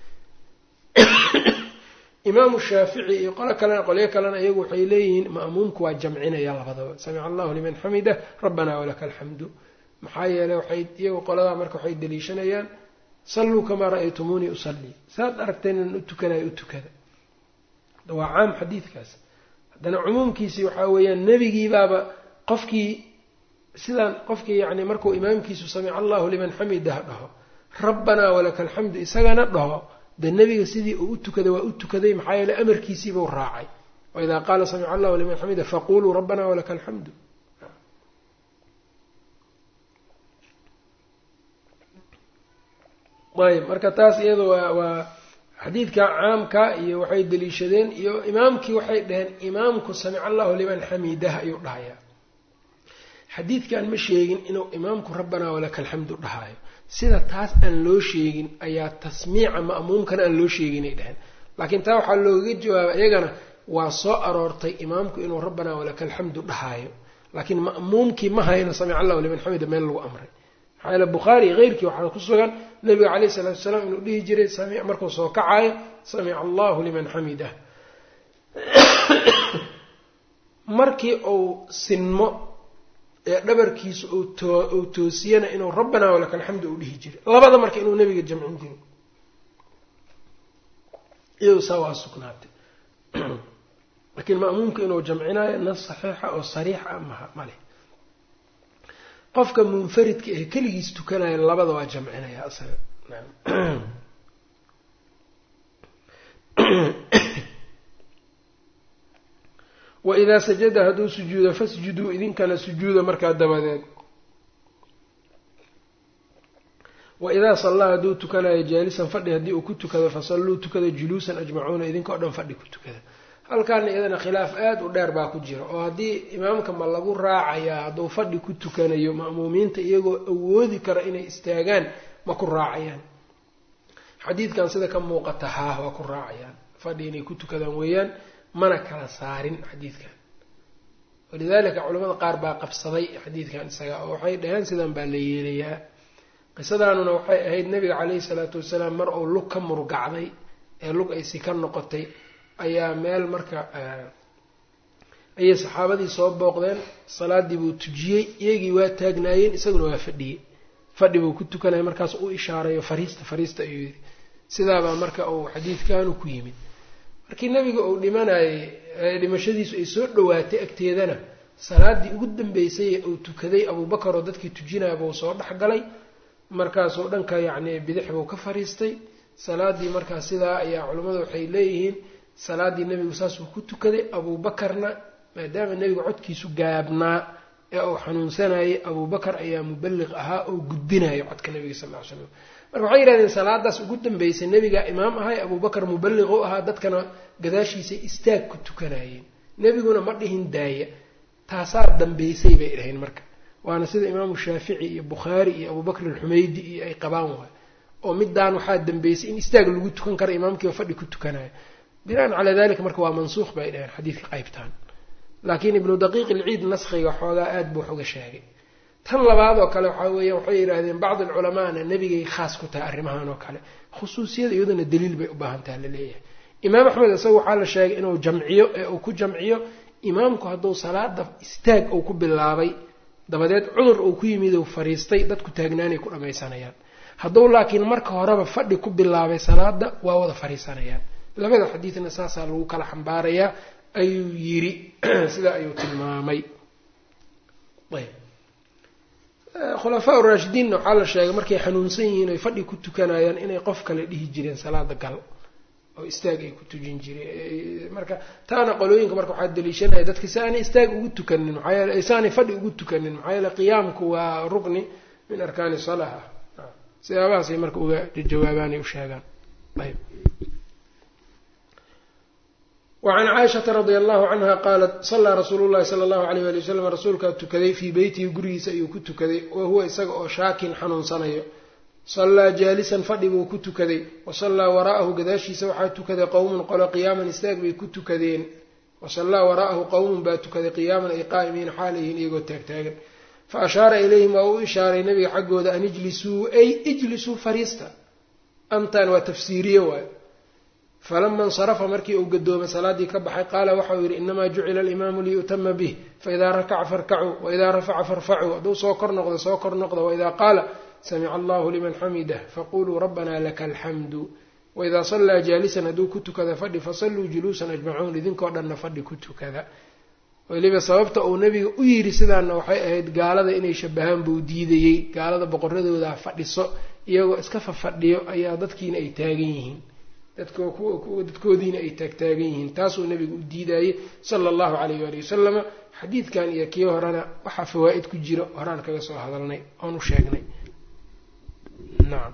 imaamu shaafici iyo qolo kalena qolyo kalena iyagu waxay leeyihiin ma'muumku waa jamcinaya labadaba samica allahu liman xamida rabbanaa walaka alxamdu maxaa yeeley waxay iyagu qoladaa marka waxay daliishanayaan salluu kamaa ra'aytumuunii usallii saad aragteen inaan u tukanayo u tukada waa caam xadiidkaas haddana cumuumkiisii waxaa weeyaan nebigiibaaba qofkii sidaan qofkii yacni markuu imaamkiisu samica allahu liman xamidah dhaho rabbanaa walaka alxamdu isagana dhaho dee nebiga sidii uu u tukaday waa u tukaday maxaa yeeley amarkiisiibuu raacay waidaa qaala samica allahu liman xamida faquluu rabbanaa walaka alxamdu ayb marka taas iyada waa waa xadiidka caamka iyo waxay daliishadeen iyo imaamkii waxay dhaheen imaamku samica allahu liman xamidah ayuu dhahayaa xadiidkan ma sheegin inuu imaamku rabbanaa walaka alxamdu dhahaayo sida taas aan loo sheegin ayaa tasmiica ma'muumkana aan loo sheeginay dheheen laakiin taa waxaa loogaga jawaaba iyagana waa soo aroortay imaamku inuu rabbanaa walaka alxamdu dhahaayo laakiin ma'muumkii ma hayno samica allahu liman xamida meel lagu amray maxaa yeele bukhaari iyo keyrkii waxaa ku sugan nabiga caleyhi salaatu wasalaam inuu dhihi jiray markuu soo kacaayo samica allahu liman xamidah markii uu sinmo ee dhabarkiisa uu toosiyana inuu rabbanaa walaka alxamdu uu dhihi jiray labada marka inuu nabiga jamcin jiray iyado saa waa sugnaatay laakiin ma'muumka inuu jamcinayo nas saxiixa oo sariix ah maha maleh qofka munfaridka ee keligiis tukanaya labada waa jamcinaya asaga waidaa sajada hadduu sujuudo fasjuduu idinkana sujuuda markaa dabadeed waidaa sallaa hadduu tukanayo jaalisan fadhi haddii uu ku tukado fasalluu tukada juluusan ajmacuuna idinka o dhan fadhi ku tukada halkaana iyadana khilaaf aada u dheer baa ku jira oo haddii imaamka ma lagu raacayaa hadduu fadhi ku tukanayo ma'muumiinta iyagoo awoodi kara inay istaagaan ma ku raacayaan xadiidkan sida ka muuqata haa waa ku raacayaan fadhi inay ku tukadaan weeyaan mana kala saarin xadiidkan walidaalika culamada qaar baa qabsaday xadiidkan isaga oo waxay dhaheen sidan baa la yeelayaa qisadaanuna waxay ahayd nabiga caleyhi salaatu wasalaam mar uu lug ka murgacday ee lug ay si ka noqotay ayaa meel marka ayay saxaabadii soo booqdeen salaadii buu tujiyey iyagii waa taagnaayeen isaguna waa fadhiyey fadhi buu ku tukanaya markaas u ishaarayo fariista fariista ayuu yidhi sidaabaa marka uu xadiidkanu ku yimid markii nabiga uu dhimanayay dhimashadiisu ay soo dhowaatay agteedana salaadii ugu dambeysay uu tukaday abuubakar oo dadkii tujinaya buu soo dhexgalay markaasuu dhanka yacni bidix buu ka fariistay salaadii markaa sidaa ayaa culimmadu waxay leeyihiin salaadii nebigu saasuu ku tukaday abuubakarna maadaama nebiga codkiisu gaabnaa ee uu xanuunsanayay abuubakar ayaa muballiq ahaa oo gudbinayo codka nebiga sal ll ly slam marka waxay yidhahdeen salaadaas ugu dambeysay nebigaa imaam ahay abuubakar muballiq u ahaa dadkana gadaashiisay istaag ku tukanayeen nebiguna ma dhihin daaya taasaa dambeysay bay dhahayn marka waana sida imaamu shaafici iyo bukhaari iyo abubakr alxumaydi iyo ay qabaan waay oo midaan waxaa dambeysay in istaag lagu tukan kara imaamkiiba fadhi ku tukanayo binaan calaa dalika marka waa mansuuq bay dhaheen xadiidka qaybtaan laakiin ibnu daqiiq ilciid naskhiga xoogaa aada buu wax uga sheegay tan labaad oo kale waxaa weeya waxay yidhaahdeen bacd alculamaana nebigay khaas ku tahay arrimahan oo kale khusuusiyada iyaduna daliil bay u baahan taha la leeyahay imaam axmed isaga waxaa la sheegay inuu jamciyo ee uu ku jamciyo imaamku hadduu salaada istaag uu ku bilaabay dabadeed cudur uu ku yimid uu fariistay dadku taagnaanay ku dhammaysanayaan hadduu laakiin marka horeba fadhi ku bilaabay salaada waa wada fariisanayaan labada xadiidna saasaa lagu kala xambaarayaa ayuu yiri sidaa ayuu tilmaamay ayb khulafaa uraashidiinna waxaa la sheegay markay xanuunsan yihiin ay fadhi ku tukanayaan inay qof kale dhihi jireen salaada gal oo istaag ay ku tujin jireen marka taana qolooyinka marka waxaa daliishanaya dadka si aanay istaag ugu tukanin maxaa yeele si aanay fadhi ugu tukanin maxaa yeele qiyaamku waa rukni min arkaani salaa ah siyaabahaasay marka uga jawaabaanay u sheegaan ayb wacan caaishata radia allahu canha qaalat salaa rasuulu llahi sala allahu alayh wali wasalam rasuulkaa tukaday fii beytihi gurigiisa ayuu ku tukaday wa huwa isaga oo shaakin xanuunsanayo sallaa jaalisan fadhi buu ku tukaday wa sallaa waraa'ahu gadaashiisa waxaa tukaday qowmun qolo qiyaaman istaag bay ku tukadeen wa sallaa waraa'ahu qowmun baa tukaday qiyaaman ay qaa'imiin xaalayhiin iyagoo taagtaagan fa ashaara ilayhim waa u ishaaray nabiga xaggooda an ijlisuu ay ijlisuu fariista antan waa tafsiiriye waayo falama insarafa markii uu gadoomay salaaddii ka baxay qaala waxauu yidhi inamaa jucila alimaamu liyu'tama bih faidaa rakaca farkacuu waidaa rafaca farfacuu hadduu soo kor noqdo soo kor noqda waidaa qaala samica allahu liman xamidah faquluu rabbana laka alxamdu waidaa sallaa jaalisan hadduu ku tukada fadhi fasalluu juluusan ajmacuun idinkoo dhanna fadhi ku tukada weliba sababta uu nabiga u yidhi sidaana waxay ahayd gaalada inay shabahaan buu diidayey gaalada boqoradooda fadhiso iyagoo iska fafadhiyo ayaa dadkiina ay taagan yihiin dadkoodiina ay taagtaagan yihiin taasuu nabigu u diidayey sala allahu calayh waali wasalama xadiidkan iyo kii horena waxaa fawaa'id ku jira horaan kaga soo hadalnay oon u sheegnay nacam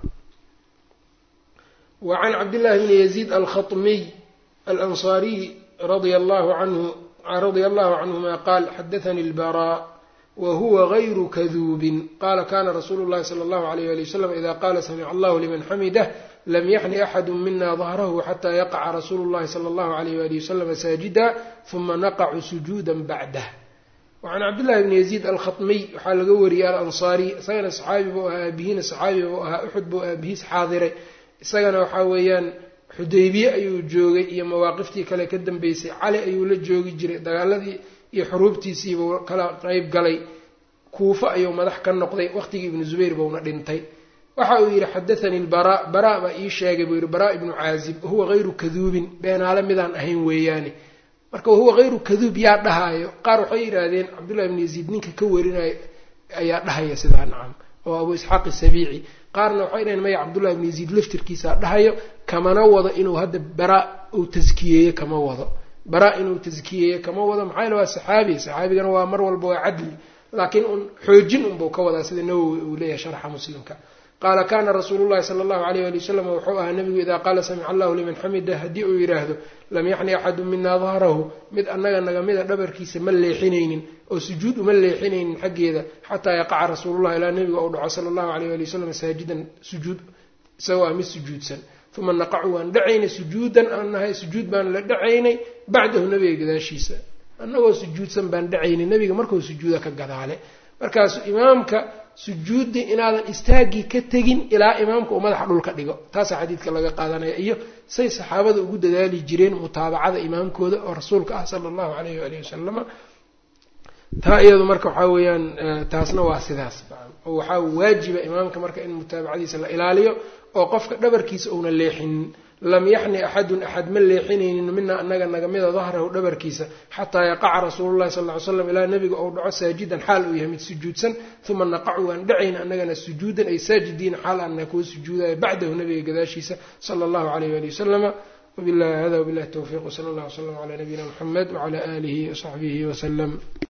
wa can cabdillahi bni yaziid alkhatmiy alansaariy radia allahu canhu radia allahu canhuma qaal xadathani lbaraa wa huwa gayru kaduubin qaala kana rasuulu llahi sala allahu alayh ali wasalam ida qaala samica allahu liman xamidah lam yaxni axadu mina dahrahu xata yaqaca rasuulu llahi sala allahu alayh wali wasalama saajida huma naqacu sujuuda bacdah wacan cabdillahi bni yaziid alkhatmiy waxaa laga wariyey alansaari isagana saxaabi buu ahaa aabihiina saxaabi buu ahaa uxud buu aabihiis xaadiray isagana waxaa weeyaan xudaybiye ayuu joogay iyo mawaaqiftii kale ka dambeysay cali ayuu la joogi jiray dagaaladii iyo xuruubtiisiibuu kala qeyb galay kuufo ayuu madax ka noqday waqtigii ibnu zubayr buuna dhintay waxa uu yidhi xadathanii lbaraa baraa baa ii sheegay buu yidhi baraa ibnu caazib wahuwa hayru kaduubin beenaale midaan ahayn weeyaane marka wahuwa hayru kaduub yaa dhahaayo qaar waxay yidhaahdeen cabdullahi ibnu yaziid ninka ka warinayo ayaa dhahaya sidaa nacam oo abu isxaaq isabiici qaarna waxay dhaheen maya cabdullahi ibnu yaziid laftirkiisaa dhahayo kamana wado inuu hadda baraa uu taskiyeeye kama wado baraa inuu taskiyeeye kama wado maxaa yale waa saxaabi saxaabigana waa mar walba waa cadli laakiin un xoojin unbuu ka wadaa sida nawowi uu leeyahay sharxa muslimka qaala kana rasuulu llahi sala allahu alayh ali wasalam wuxuu ahaa nabigu idaa qaala samica allahu liman xamida haddii uu yidhaahdo lam yaxni axadu mina dahrahu mid annaga nagamida dhabarkiisa ma leexinaynin oo sujuud uma leexinaynin xaggeeda xataa yaqaca rasuulullahi ilaa nabiga uu dhaco sala allahu alayh ali wasalam saajidan sujuud isagoo ah mid sujuudsan uma naqacu waan dhacaynay sujuudan aan nahay sujuud baan la dhacaynay bacdahu nabiga gadaashiisa annagoo sujuudsan baan dhacaynay nabiga markuu sujuuda ka gadaale markaasu imaamka sujuudi inaadan istaaggii ka tegin ilaa imaamka uu madaxa dhulka dhigo taasaa xadiidka laga qaadanaya iyo say saxaabada ugu dadaali jireen mutaabacada imaamkooda oo rasuulka ah sala allahu alayh waalihi wasalama taa iyadu marka waxaa weeyaan taasna waa sidaas oo waxaa waajiba imaamka marka in mutaabacadiisa la ilaaliyo oo qofka dhabarkiisa uuna leexinin lam yaxni axadun axad ma leexinaynin mina anaga nagamida dahrahu dhabarkiisa xataa yaqaca rasuulu llahi sal ly slam ilaa nabiga ou dhaco saajidan xaal uu yahay mid sujuudsan uma naqacu waan dhacayna anagana sujuudan ay saajidiina xaal ana kuwa sujuudaya bacdahu nabiga gadaashiisa sala allahu alayh ali wasalama wabilahi hada wabilahi towfiiq wsala allah wslam calaa nabiyina muxamed wcala aalihi wasaxbihi wasalam